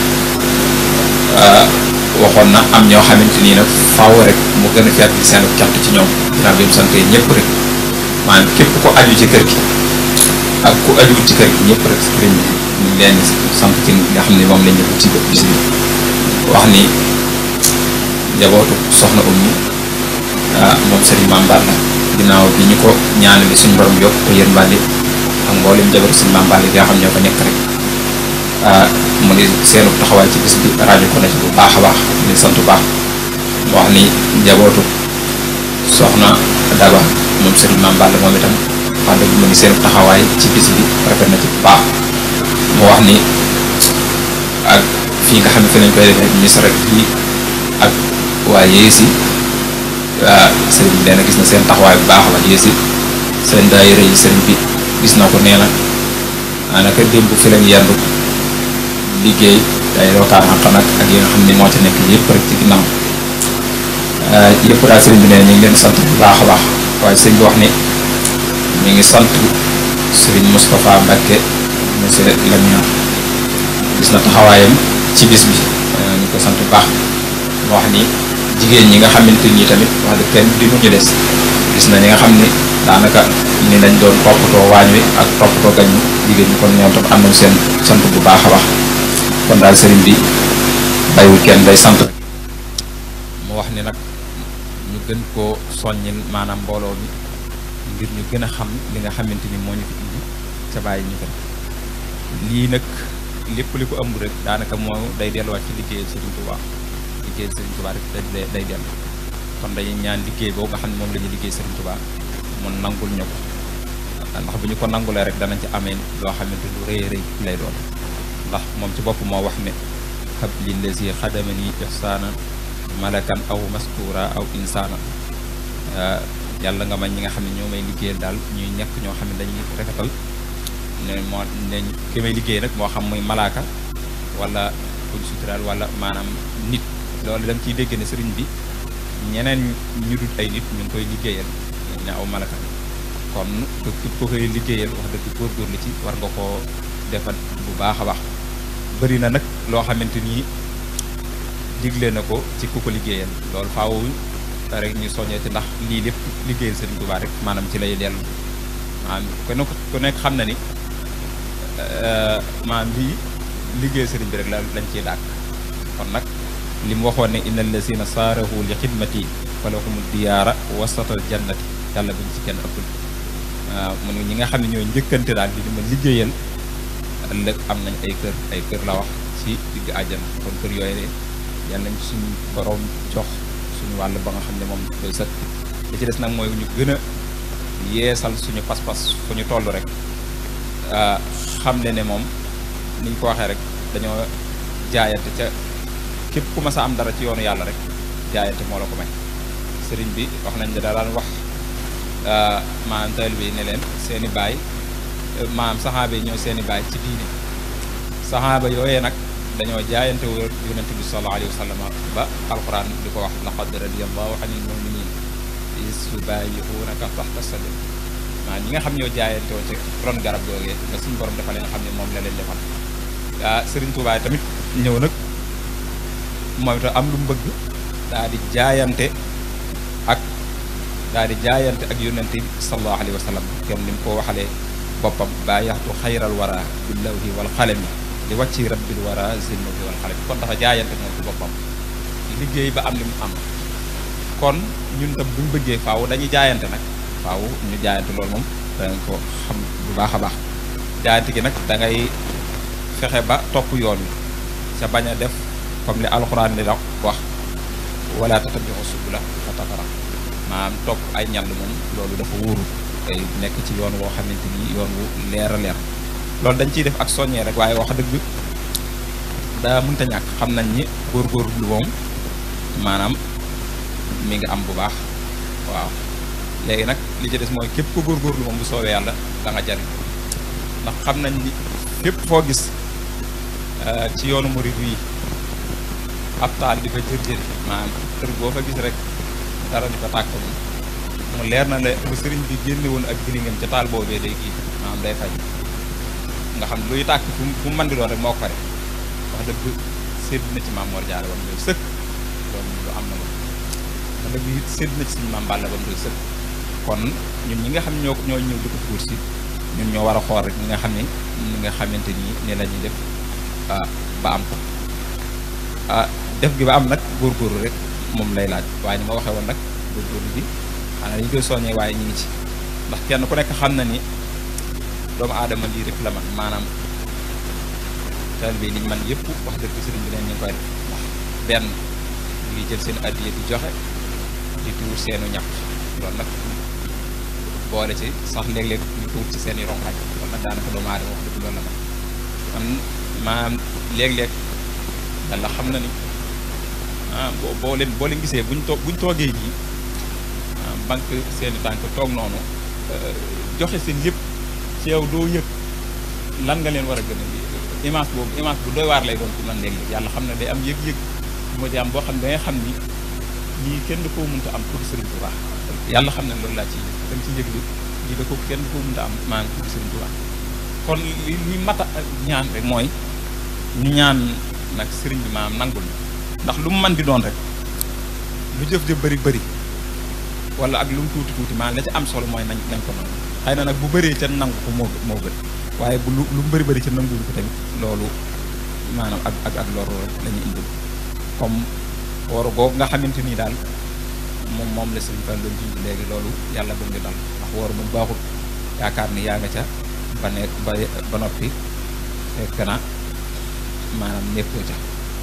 waxoon na am ñoo xamante nii nag faaw rek mu gën a fekk seen cant ci ñoom ginnaaw bi mu sant ñëpp rek maanaam képp ko aju ci kër gi ak ku ajuwul ci kër gi ñëpp rek sëriñ bi ñu ngi leen di sant ci nga xam ne moom la ñu ci bis bi wax ni njabootu soxna ummi moom sëriñ Mame Balla ginnaaw bi ñu ko ñaanale suñu borom yokk ko yërmande ak mboolem njabootu suñu Mame Balla yi nga xam ñoo fa nekk rek mu ni seenu taxawaay ci bis bi rajo ko na ci bu baax a baax di sant bu baax mu wax ni njabootu soxna Daba moom Serigne Mame Balla moom itam wax dëgg mu ni seenu taxawaay ci bis bi rafet na ci bu baax mu wax ni ak fii nga xam ne fi lañ koy defee ministre rek fii ak waa yéesi waa Serigne bi nee na gis na seen taxawaay bu baax waa yéesi seen daayira yi Serigne bi gis na ko nee na daanaka démb fi lañ yendu liggéey ay rokaan xam nag ak yi nga xam ne moo ci nekk yëpp rek ci ginnaaw yëpp daal sëriñ bi ne ñu ngi leen sant bu baax a baax waaye sëriñ bi wax ni ñu ngi sant sëriñ Moustapha Mbacke monsieur Lamina gis na taxawaayam ci bis bi ñu ko sant bu baax mu wax ni jigéen ñi nga xamante ni tamit wax dëgg kenn di ñu des gis na ñi nga xam ni daanaka ni lañ doon toppatoo waañ wi ak toppatoo gañ jigéen ñi kon ñoom tam am nañ seen sant bu baax a baax kon daal sëriñ bi bàyyiwul kenn day sant rek mu wax ni nag ñu gën koo soññil maanaam mbooloo mi ngir ñu gën a xam li nga xamante ni moo ñu fi indi ca bàyyi ñu ko lii nag lépp li ko ëmb rek daanaka moo day delluwaat ci liggéeyal sëriñ Touba liggéeyal sëriñ Touba rek day day dellu kon dañuy ñaan liggéey boobu nga xam ne moom la ñuy liggéey sëriñ Touba mun nangul ñu ko ndax bu ñu ko nangulee rek danañ ci amee loo xamante lu rëy rëy lay doon ndax moom ci bopp moo wax ne xab lillazi xadamani ihsaana malakan aw mastura aw insaana yàlla nga may ñi nga xam ne ñoo may liggéeyal daal ñuy nekk ñoo xam ne dañuy rafetal ne moo ne ki may liggéey nag moo xam muy malaaka wala kuñ suturaal wala maanaam nit loolu da nga ciy dégg ne sëriñ bi ñeneen ñu dul ay nit ñu ngi koy liggéeyal ne aw malaka kon képp ko koy liggéeyal wax dëgg góorgóorlu ci war nga koo defal bu baax a baax bëri na nag loo xamante ni digle na ko ci ku ko liggéeyal loolu faaw rek ñu soññee ci ndax lii lépp liggéeyal Sëriñ Tuubaa rek maanaam ci lay dellu maanaam kon ku nekk xam na ni maanaam lii liggéeyal sëriñ bi rek la lañ ciy dàkk kon nag li mu waxoon ne innal lazina saarahu li xidmati falahumu diyaara wasatal jannati yàlla buñ ci kenn ëppul waaw mu ne ñi nga xam ne ñooy njëkkante daal di ma liggéeyal ëllëg am nañ ay kër ay kër la wax ci digg àjjana kon kër yooyu de yàlla nañ suñu borom jox suñu wàll ba nga xam ne moom doy sëkk li ci des nag mooy ñu gën a yeesal suñu pas-pas fu ñu toll rek xam ne ne moom niñ ko waxee rek dañoo jaayante ca képp ku mas a am dara ci yoonu yàlla rek jaayante moo la ko may sëriñ bi wax nañ ne da daan wax maanaam taalibe yi ne leen seeni baay maanaam saxaaba yi ñooy seeni baay ci diine saxaaba yooyee nag dañoo jaayante wër yonente bi sallallahu alayhi wa sallam ba alquran di ko wax laqad radiyallahu anil muminin is yubayi'unaka tahta sadr maa ñi nga xam ñoo jaayante woon ci ron garab googee nga suñu borom dafa leen xam ne moom la leen defal ah Serigne Touba tamit ñëw nag mooy te am lu mu bëgg daa di jaayante ak daa di jaayante ak yonente bi sallallahu alayhi wa sallam kenn ni mu ko waxalee boppam baayaxtu xayral wara billawhi wal xalami li wàcci rabbil wara zilmahi wal xalami kon dafa jaayante moom ci boppam liggéey ba am li mu am kon ñun tam buñ bëggee faaw dañuy jaayante nag faaw ñu jaayante loolu moom danga ko xam bu baax a baax jaayante gi nag da ngay fexe ba topp yoon wi ca bañ a def comme li alxuraan di la wax wala tattabi'u subula fa tafarraqa maanaam topp ay ñall moom loolu dafa wóoru tey nekk ci yoon woo xamante ni yoon wu leer a leer loolu dañ ciy def ak soññee rek waaye wax dëgg daa mënta ñàkk xam nañ ni góorgóorlu moom maanaam mi ngi am bu baax waaw léegi nag li ci des mooy képp ko góorgóorlu moom bu soobee yàlla da nga jariñ ndax xam nañ ni fépp foo gis ci yoonu murid wi ab taal di fa jër-jëri maanaam kër boo fa gis rek dara di fa tàkk moom mu leer na ne bu sëriñ bi génne woon ak gilingam ca taal boobee day kii maanaam day fay nga xam luy tàkk fu mu fu mu mën di doon rek moo ko pare wax dëgg sédd na ci maam Mor Jaara ba mu doy sëkk loolu lu am na moom wax dëgg it sédd na ci suñu maam Balla ba mu doy sëkk kon ñun ñi nga xam ñoo ñoo ñëw di ko tuur si ñun ñoo war a xool rek ñi nga xam ne ñi nga xamante ni ne la ñuy def ba am ko ah def gi ba am nag góorgóorlu rek moom lay laaj waaye ni ma waxee woon nag góorgóorlu bi xanaa dañu koy soññee waaye ñu ngi ci ndax kenn ku nekk xam na ni doomu aadama lii rek la man maanaam taalibe bi liñ man yëpp wax dëgg sëriñ bi neen ñu ngi koy def ndax benn ngi jël seen addiya di joxe di tuur seenu ñax loolu nag boole ci sax léeg-léeg ñu tuur ci seen i rongañ loolu nag daanaka doomu aadama wax dëgg loolu la man man maanaam léeg-léeg yàlla xam na ni ah boo boo leen boo leen gisee buñ toog buñ toogee nii banque seen i tànk toog noonu joxe seen yëpp ci yow doo yëg lan nga leen war a gën a image boobu image bu doy waar lay doon ci man léeg-léeg yàlla xam ne day am yëg-yëg bu ma ci am boo xam ne da ngay xam ni lii kenn du ko mënta am pour Sëriñ Tuubaa yàlla xam ne loolu laa ci da nga ci yëg li lii da ko kenn du ko mënta am maanaam pour Sëriñ Tuubaa kon li li mat a ñaan rek mooy ñu ñaan nag sëriñ bi maanaam nangul ndax lu mu mën di doon rek lu jëf jëf bëri bëri wala ak lu mu tuuti tuuti maanaam la ci am solo mooy nañ nañ ko nangu xëy na nag bu bëree ca nangu ko moo moo gën waaye bu lu lu mu bëri bëri ca nanguwul ko tamit loolu maanaam ak ak ak loru rek la ñuy indil comme waru googu nga xamante ni daal moom moom la sëriñ Fall doon junj léegi loolu yàlla bu ngi dal ndax waru moom baaxul yaakaar ni yaa nga ca ba nekk ba ba noppi fekk na maanaam nekkoo ca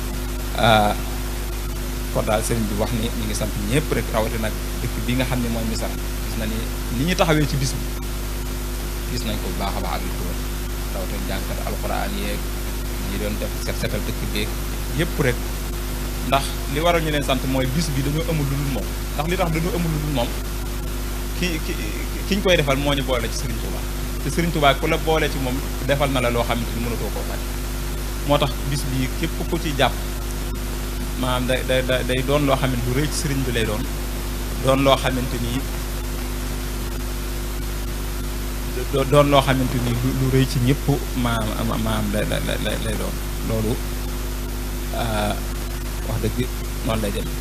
kon daal sëriñ bi wax ni ñu ngi sant ñëpp rek rawati nag dëkk bi nga xam ne mooy misara gis na ni li ñu taxawee ci bis bi gis nañ ko bu baax a baax ak li ko wër rawati jànkat alxuraan yeeg ñi doon def set setal dëkk beeg yëpp rek ndax li waral ñu leen sant mooy bis bi dañoo amul lu dul moom ndax li tax dañoo amul lu dul moom ki ki ki ñu koy defal moo ñu boole ci Serigne Touba te Serigne Touba ku la boole ci moom defal na la loo xamante ni mënatoo koo faj moo tax bis bi képp ku ci jàpp maanaam day day day doon loo xamante lu rëy ci sëriñ bi lay doon doon loo xamante ni doon loo xamante ni lu rëy ci ñëpp maanaam maanaam lay lay lay doon loolu wax dëgg noonu lay dem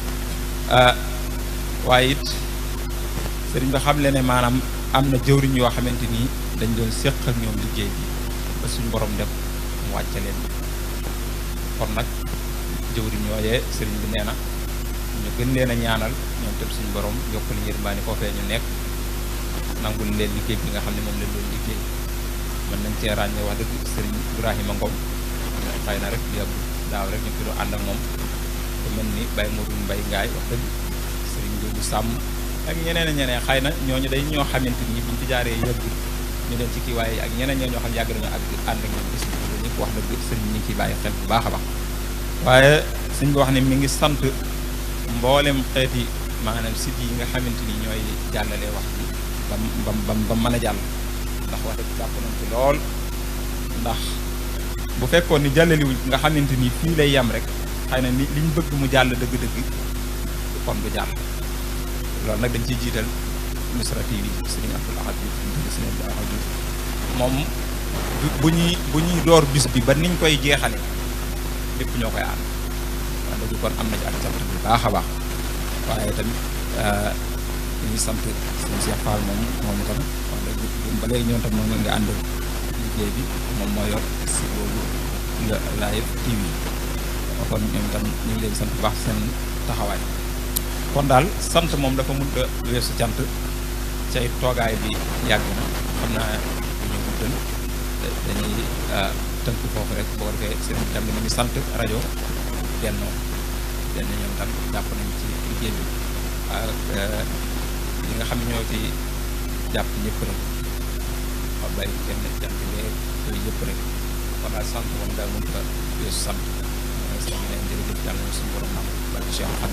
waaye it sëriñ bi xam le ne maanaam am na jëwriñ yoo xamante ni dañ doon séq ak ñoom liggéey bi ba suñu borom def mu wàcce leen kon nag jëwriñ yooyee sëriñ bi nee na ñu gën leen a ñaanal ñoom tam suñu borom yokk li yërmaani foofee ñu nekk nangul leen liggéey bi nga xam ne moom lañ doon liggéey mën nañ cee ràññee wax dëgg sëriñ Ibrahima Ngom xëy na rek yàggu daaw rek ñu fi doon ànd ak moom ku mel ni Baye Modou Mbaye Ngaay wax dëgg sëriñ Njóogu Sàmm ak ñeneen a ñeneen xëy na ñooñu day ñoo xamante ni buñ fi jaaree yàggul ñu leen ci kii waaye ak ñeneen ñoo ñoo xam yàgg nañu ak ànd ak ñoom gis ñu ñëpp wax dëgg sëriñ ñi ngi ciy bàyyi xel bu baax a baax waaye suñ bi wax ne mi ngi sant mboolem xeeti maanaam site yi nga xamante ni ñooy jàllale wax bi ba ba ba mën a jàll ndax wax dëgg jàpp nañ ci lool ndax bu fekkoon ni jàllaliwuñ nga xamante ni fii lay yem rek xëy na ni liñ bëgg mu jàll dëgg-dëgg kon du jàll loolu nag dañ ciy jiital Nusra TV Sëriñ Abdul Ahad Diouf ñu tudd Sëriñ Abdul Ahad Diouf moom bu ñuy bu ñuy door bis bi ba niñ koy jeexale lépp ñoo koy ànd wax dëgg kon am na ci ak sant bu baax a baax waaye tamit ñuy sant suñu Cheikh Fall moom moom itam wax dëgg ba léegi ñoom tam moom nga ànd liggéey bi moom moo yor si boobu nga live TV kon ñoom itam ñu ngi leen sant bu baax seen taxawaay kon daal sant moom dafa mënut a weesu cant cay toogaay bi yàgg na xam naa ñu guddal dañuy tënk foofu rek boo ko defee seen tam ni ngi sant rajo Benno benn ñoom tam jàpp nañ ci liggéey bi ak ñi nga xam ne ñoo ci jàpp ñëpp rek xam bay kenn jàpp bee yooyu yëpp rek kon daal sant moom daal mënut a weesu sant sant leen jërëjëf yàlla na suñu borom nam barke Cheikh xam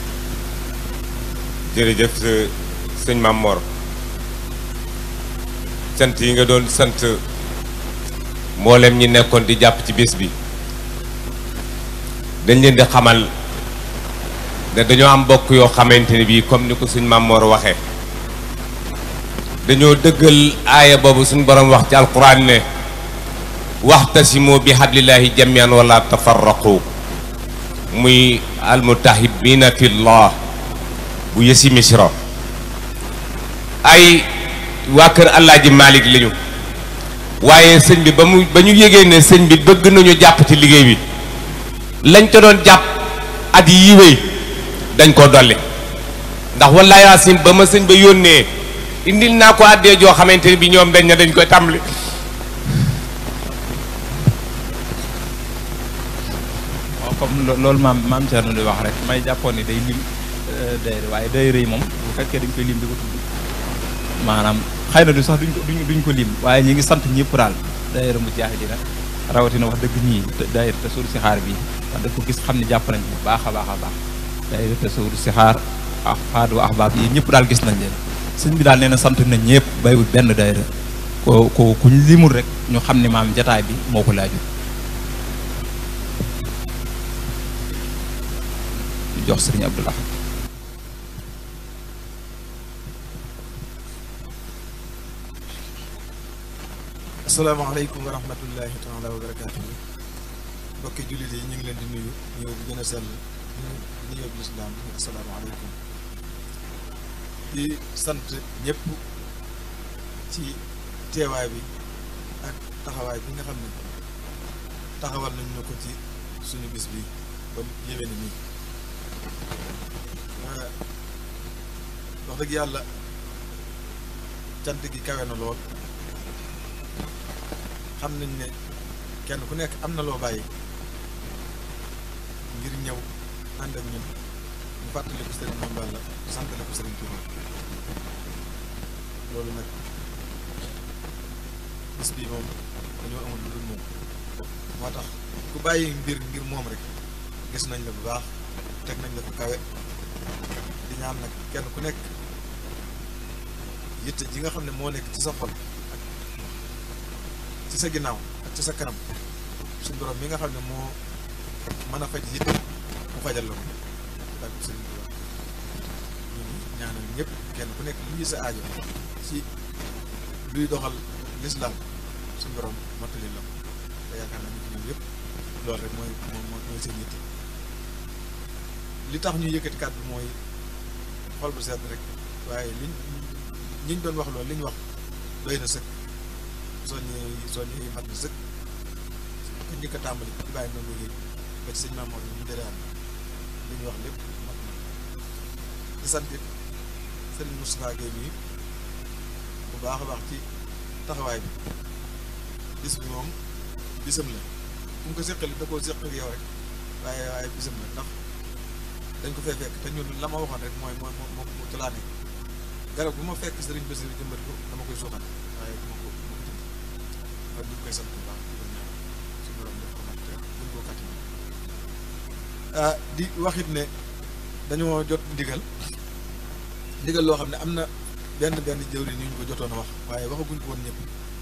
jërëjëf sëñ Mam Mor sant yi nga doon sant mboolem ñi nekkoon di jàpp ci bés bi dañ leen di xamal ne dañoo am bokk yoo xamante ne bii comme ni ko suñ Mam Mor waxee dañoo dëggal aaya boobu suñ borom wax ci alquran ne waxtasimu bi hablillahi jamian wala tafarraqu muy almutahibina fillah bu yësi misra ay waa kër Alaaji Malick lañu waaye sëñ bi ba mu ba ñu yégee ne sëñ bi bëgg nañu jàpp ci liggéey bi lañ ko doon jàpp at yi wéy dañ ko dolli ndax wallaahi yaasin ba ma sëñ ba yónnee indil naa ko àddee joo xamante ne bi ñoom dañ ne dañ koy tàmbali waaw comme loolu maam maam Thierno di wax rek may jàppoon ni day lim dayre waaye dayre yi moom bu fekkee dañ koy lim di ko tudd maanaam xëy na du sax duñ ko duñ duñ ko lim waaye ñi ngi sant ñëpp daal dayre mu jaaxi dina rawatina wax dëgg ñii dayre te suur si xaar bi wax dëgg ko gis xam ne jàpp nañ bu baax a baax a baax dayre te suur si xaar ak faadu ahbaab yi ñëpp daal gis nañ leen sëñ bi daal nee na sant nañ ñëpp baywut benn dayre ko ko kuñ limul rek ñu xam ne maam jataay bi moo ko laaju jox sëriñ Abdul Ahad asalaamaaleykum wa rahmatullahi taala wa barakaatu mbokki jullit yi ñu ngi leen di nuyu ñëw bi gën a sell ñu nuyoo bi lislaam asalaamaaleykum di sant ñëpp ci teewaay bi ak taxawaay bi nga xam ne taxawal nañ ñu ko ci suñu bis bi ba yéwee ni nii wax dëgg yàlla cant gi kawe na lool xam nañ ne kenn ku nekk am na loo bàyyi ngir ñëw ànd ak ñun ñu fàttali ko sëriñ Mame Balla santale ko sëriñ Touba loolu nag bis bii moom dañoo amul lu dul moom moo tax ku bàyyi mbir ngir moom rek gis nañ la bu baax teg nañ la ko kawe di ñaan nag kenn ku nekk yitte ji nga xam ne moo nekk ci sa xol ak ci sa ginnaaw ak ci sa kanam suñ borom mi nga xam ne moo mën a faj yitte mu fajal la ko daal ko sëriñ Tuubaa ñu ngi ñaanal ñëpp kenn ku nekk lii sa aajo ci luy doxal lislaam suñ borom mottali la ko te yaakaar naa ñu ci ñoom yëpp loolu rek mooy moom mooy seen yitte li tax ñu yëkkati kàddu mooy xol bu sedd rek waaye liñ ñiñ doon wax loolu li ñu wax doy na sëkk soññee soññee mat na sëkk ko njëkk a tàmbali di bàyyi noonu liggéey ba ci sëñ Mamour ñu dere am li ñu wax lépp mat na di sant it Serigne Moustapha Gueye mii bu baax a baax ci taxawaay bi bis bi moom bisam la fu mu ko séqali da koo séq ak yow rek waaye waaye bisam la ndax dañ ko fee fekk te ñun la ma waxoon rek mooy mooy moo moo ci laa nekk garab bu ma fekk sëriñ Bassirou jëmbat ko dama koy suuxat waaye dama ko dama ko jënd kon ñu ngi koy sant bu baax di ko ñaan suñu borom def ko mat te gën koo kàttan ah di waxit ne dañoo jot ndigal ndigal loo xam ne am na benn benn jëwriñ yu ñu ko jotoon a wax waaye waxaguñ ko woon ñëpp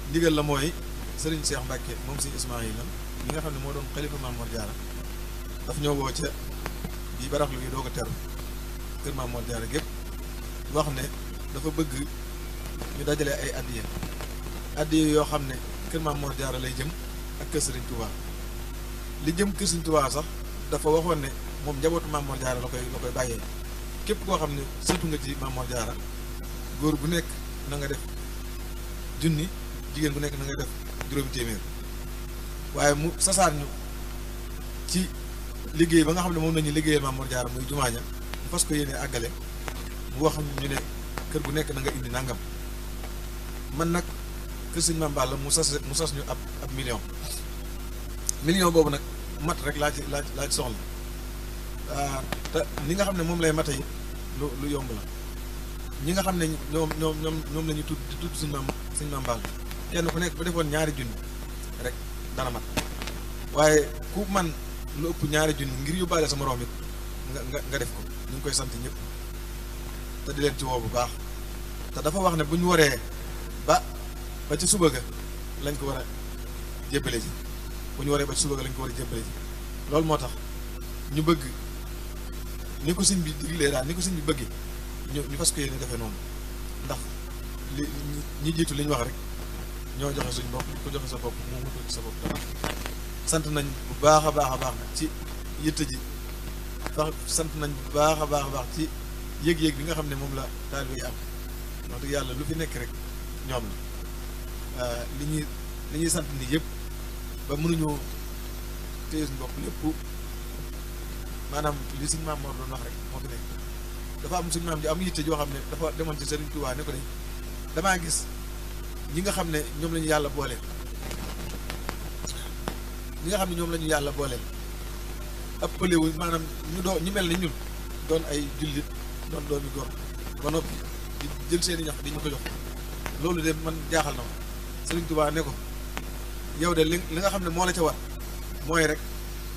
ndigal la mooy sëriñ Cheikh Mbacke moom sëriñ Ismaïla mi nga xam ne moo doon xalifa Maam Mor Jaara daf ñoo woo ca bii baraxlu gi doog a teru kër Maam Mor Jaara gépp wax ne dafa bëgg ñu dajale ay addiya addiya yoo xam ne kër Maam Mor Jaara lay jëm ak kër Sëriñ Touba li jëm kër Sëriñ Touba sax dafa waxoon ne moom njabootu Maam Mor Jaara la koy la koy bàyyee képp koo xam ne sëtu nga ci Maam Mor Jaara góor gu nekk na nga def junni jigéen gu nekk na nga def juróomi téeméer waaye mu sasaar ñu ci liggéey ba nga xam ne moom nañu liggéeyal Maam Mor Jaara muy jumaaña mu fas ko yéene àggale mu wax ñu ne kër gu nekk na nga indi nangam man nag kër sëñ Maam Balla mu sas mu sas ñu ab ab million million boobu nag mat rek laa ci laa ci laa ci soxla te ni nga xam ne moom lay mate yi lu lu yomb la ñi nga xam ne ñoom ñoom ñoom ñoom la ñu tudd di tudd suñ maam suñ maam Balla kenn ku nekk ba defoon ñaari junni rek dana mat waaye ku man lu ëpp ñaari junni ngir yóbbaale sa moroom it nga nga nga def ko ñu ngi koy sant ñëpp te di leen ci woo bu baax te dafa wax ne bu ñu waree ba ba ci suba ga lañ ko war a jébbale ji bu ñu waree ba ci suba ga lañ ko war a jébbale ji loolu moo tax ñu bëgg ni ko sëñ bi diglee daal ni ko sëñ bi bëggee ñu ñu fas ko yéene defee noonu ndax li ñi jiitu li ñu wax rek ñoo joxe suñ bopp ko joxe sa bopp moo mutu ci sa bopp dara sant nañ bu baax a baax a baax nag ci yitte ji wax sant nañ bu baax a baax a baax ci yëg-yëg bi nga xam ne moom la taalibe yi am wax dëgg yàlla lu fi nekk rek ñoom la li ñuy li ñuy sant ni yëpp ba mënuñoo téye suñu bopp lépp maanaam li suñ maam Mor doon wax rek moo fi nekk dafa am suñ maam ji am yitte joo xam ne dafa demoon ci Serigne Touba ne ko de damaa gis ñi nga xam ne ñoom la ñu yàlla booleel ñi nga xam ne ñoom la ñu yàlla booleel ëppale wu maanaam ñu doo ñu mel ni ñun doon ay jullit doon doomi góor ba noppi di jël seeni ñax di ñu ko jox loolu de man jaaxal na ma Serigne Touba ne ko yow de li li nga xam ne moo la ca war mooy rek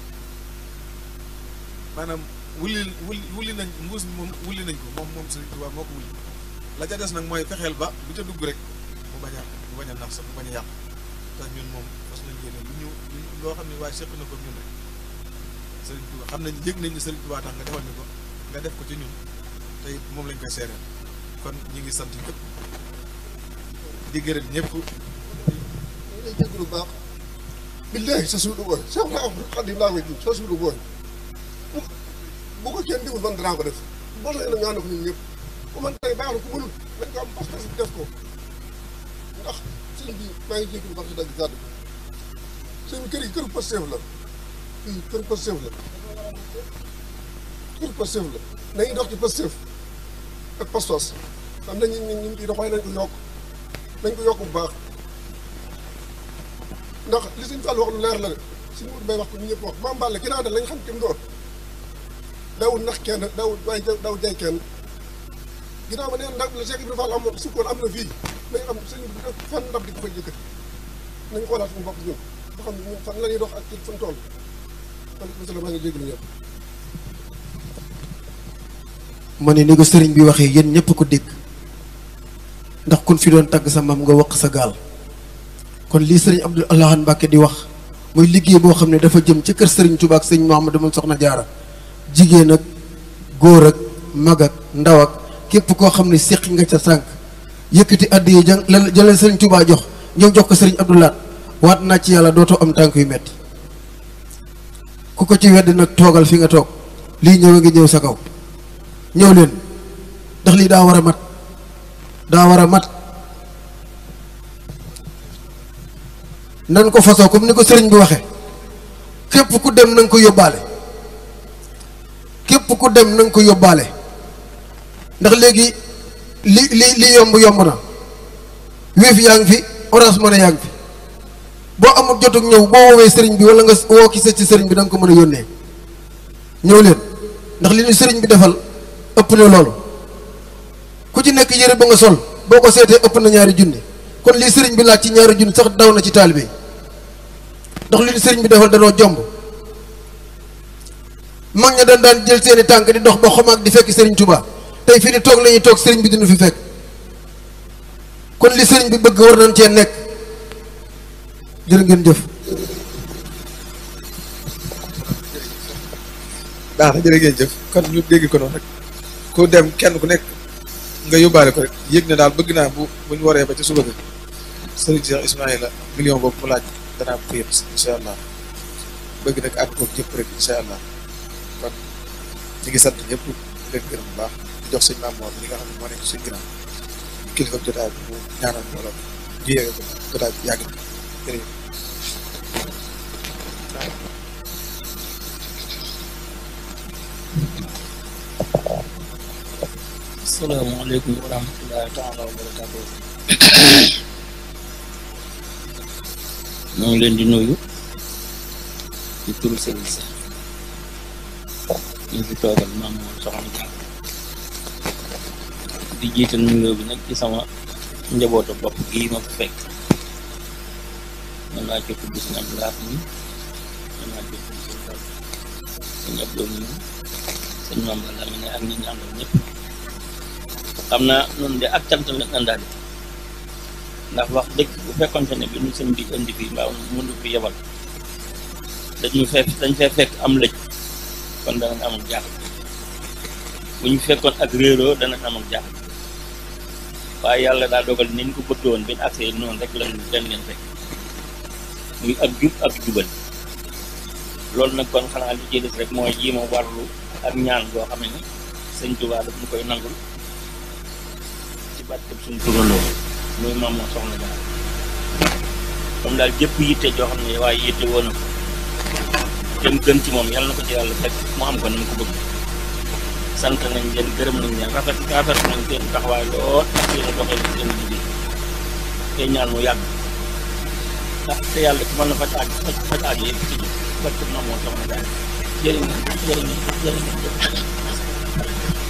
maanaam wulli wulli wulli nañ mbuus mi moom wulli nañ ko moom moom Serigne Touba moo ko wulli la ca des nag mooy fexeel ba bu ca dugg rek mu bañ a mu bañ a nax sax mu bañ a yàq te ñun moom fas nañ yéene lu ñu loo xam ne waaye seq na ko ñun rek Serigne Touba xam nañ yëg nañ ne Serigne Touba tax nga defal ñu ko nga def ko ci ñun te it moom lañ koy seereel kon ñu ngi sant ñëpp di gërëm ñëpp. lay jégg lu baax billahi sa suudu booy Cheikh na Abdou Khadim laa koy ji sa suudu booy bu bu ko kenn digul man danaa ko def boo la nga ànd ko ñun ñëpp ku man tey baax na ku mënul nañ ko am pas-pas def ko ndax sëñ bi maa ngi jégg lu baax si dagg gàddu sëñ bi kër yi këru Pastef la fii këru Pastef la këru Pastef la nañu dox ci Pastef ak pas-pas xam nañ ñu ñu ngi dox waaye nañ ko yokk nañ ko yokk bu baax ndax li suñ Fall wax lu leer la de suñu wut bay wax ko ñu ñëpp wax Maam Balla ginnaaw de lañ xam ki mu doon daawul nax kenn daawul waaye daaw jay kenn ginnaaw ba neen ndab la Cheikh Ibrahima Fall am na sukkoon am na fii nañ xam sëñ bi def fan ndab di ko fay jëkkati nañ xoolaat suñu bopp ñun ba xam ne ñun fan la ñuy dox ak ci fan toll kon monsieur le maa ngi jégalu ñëpp ma ne ni ko sëriñ bi waxee yéen ñëpp ko dégg ndax kun fi doon tagg sa maam nga waq sa gaal kon lii sëriñ Abdou Lahad Mbacke di wax muy liggéey boo xam ne dafa jëm ci kër sëriñ Touba ak sëriñ Mouhamadou moom soxna jaara jigéen ak góor ak mag ak ndaw ak képp koo xam ne séqi nga ca sànq yëkkati addiye ja la jëleen sëriñ Touba jox ñëw jox ko sëriñ Abdou Lahad waat naa ci yàlla dootoo am tànk yu metti ku ko ci wedd nag toogal fi nga toog lii ñëw a ngi ñëw sa kaw ñëw leen ndax lii daa war a mat daa war a mat nan ko fasoo comme ni ko sëriñ bi waxee képp ku dem na nga ko yóbbaale képp ku dem na nga ko yóbbaale ndax léegi li li li yomb yomb na Wave yaa ngi fi Orange Money yaa ngi fi boo amul jotug ñëw boo woowee sëriñ bi wala nga woo ki ci sëriñ bi da nga ko mën a yónnee ñëw leen ndax li ñu sëriñ bi defal ëpp na loolu ku ci nekk yére ba nga sol boo ko seetee ëpp na ñaari junni kon lii sëriñ bi laaj ci ñaari junni sax daw na ci taalibe yi ndax li ñu sëriñ bi defal danoo jomb mag ña daan daan jël seeni tànk di dox ba xomaag di fekk sëriñ Touba tey fii ni toog la ñuy toog sëriñ bi dinu fi fekk kon li sëriñ bi bëgg war nañ cee nekk jërë ngeen jëf baax na jërë ngeen jëf kon ñu dégg ko noonu rek ku dem kenn ku nekk nga yóbbaale ko rek yëg ne daal bëgg naa bu bu ñu waree ba ca suba ga sëriñ Cheikh Ismaïla million boobu mu laaj danaa ko yëpp incha allah bëgg nag ànd koog ñëpp rek incha allah kon ñu ngi sant ñëpp di leen gërëm bu baax di jox sëñ Maam Mor li nga xam ne moo nekk suñ ginnaaw kilifa jotaay bi mu ñaanal mbooloo ñu yéege ko jotaay bi yàgg na jërëjëf asalaamaaleykum wa rahmatullahi taala wa barakaatu ñoo ngi leen di nuyu ci turu sëriñ si ñu fi toogal maam moom soxna Dia di jiital nuyoo bi nag ci sama njabootu bopp gii ma fi fekk mën naa ci tudd si ñam laat mi mën naa ci tudd si ñam si ñab doom mi sëñ Mame Balla mi ne ak ñi ñu àndal ñëpp xam naa noonu de ak cant la àndaale ndax wax dëgg bu fekkonte ne bi nu sëñ bi indi fii mbaa mënu fi yebal dañu fekk dañ fee fekk am lëj kon danañ am ak jaaxle bu ñu fekkoon ak réeroo danañ am ak jaaxle waaye yàlla daa dogal ni ñu ko bëgg woon bi ñu agsee noonu rek lañ leen leen fekk muy ak jub ak jubal loolu nag kon xanaa li ci des rek mooy jiima warlu ak ñaan goo xam ne sëñ Tuubaa daf ñu koy nangul ci barkeb suñu turandoo muy maam moo soxna jaar comme daal jëpp yitte joo xam ne waaye yitte woon na ko te mu gën ci moom yàlla na ko ci yàlla fekk mu am ko ni mu ko bëgg sant nañ leen gërëm nañ leen rafet rafet nañ seen taxawaay lool ak seen doxee seen liggéey te ñaan mu yàgg ndax te yàlla ci mën na faj aaj faj faj aaj yëpp ci barkeb maam moo soxna jaar jërë ngeen jërë ngeen jërë ngeen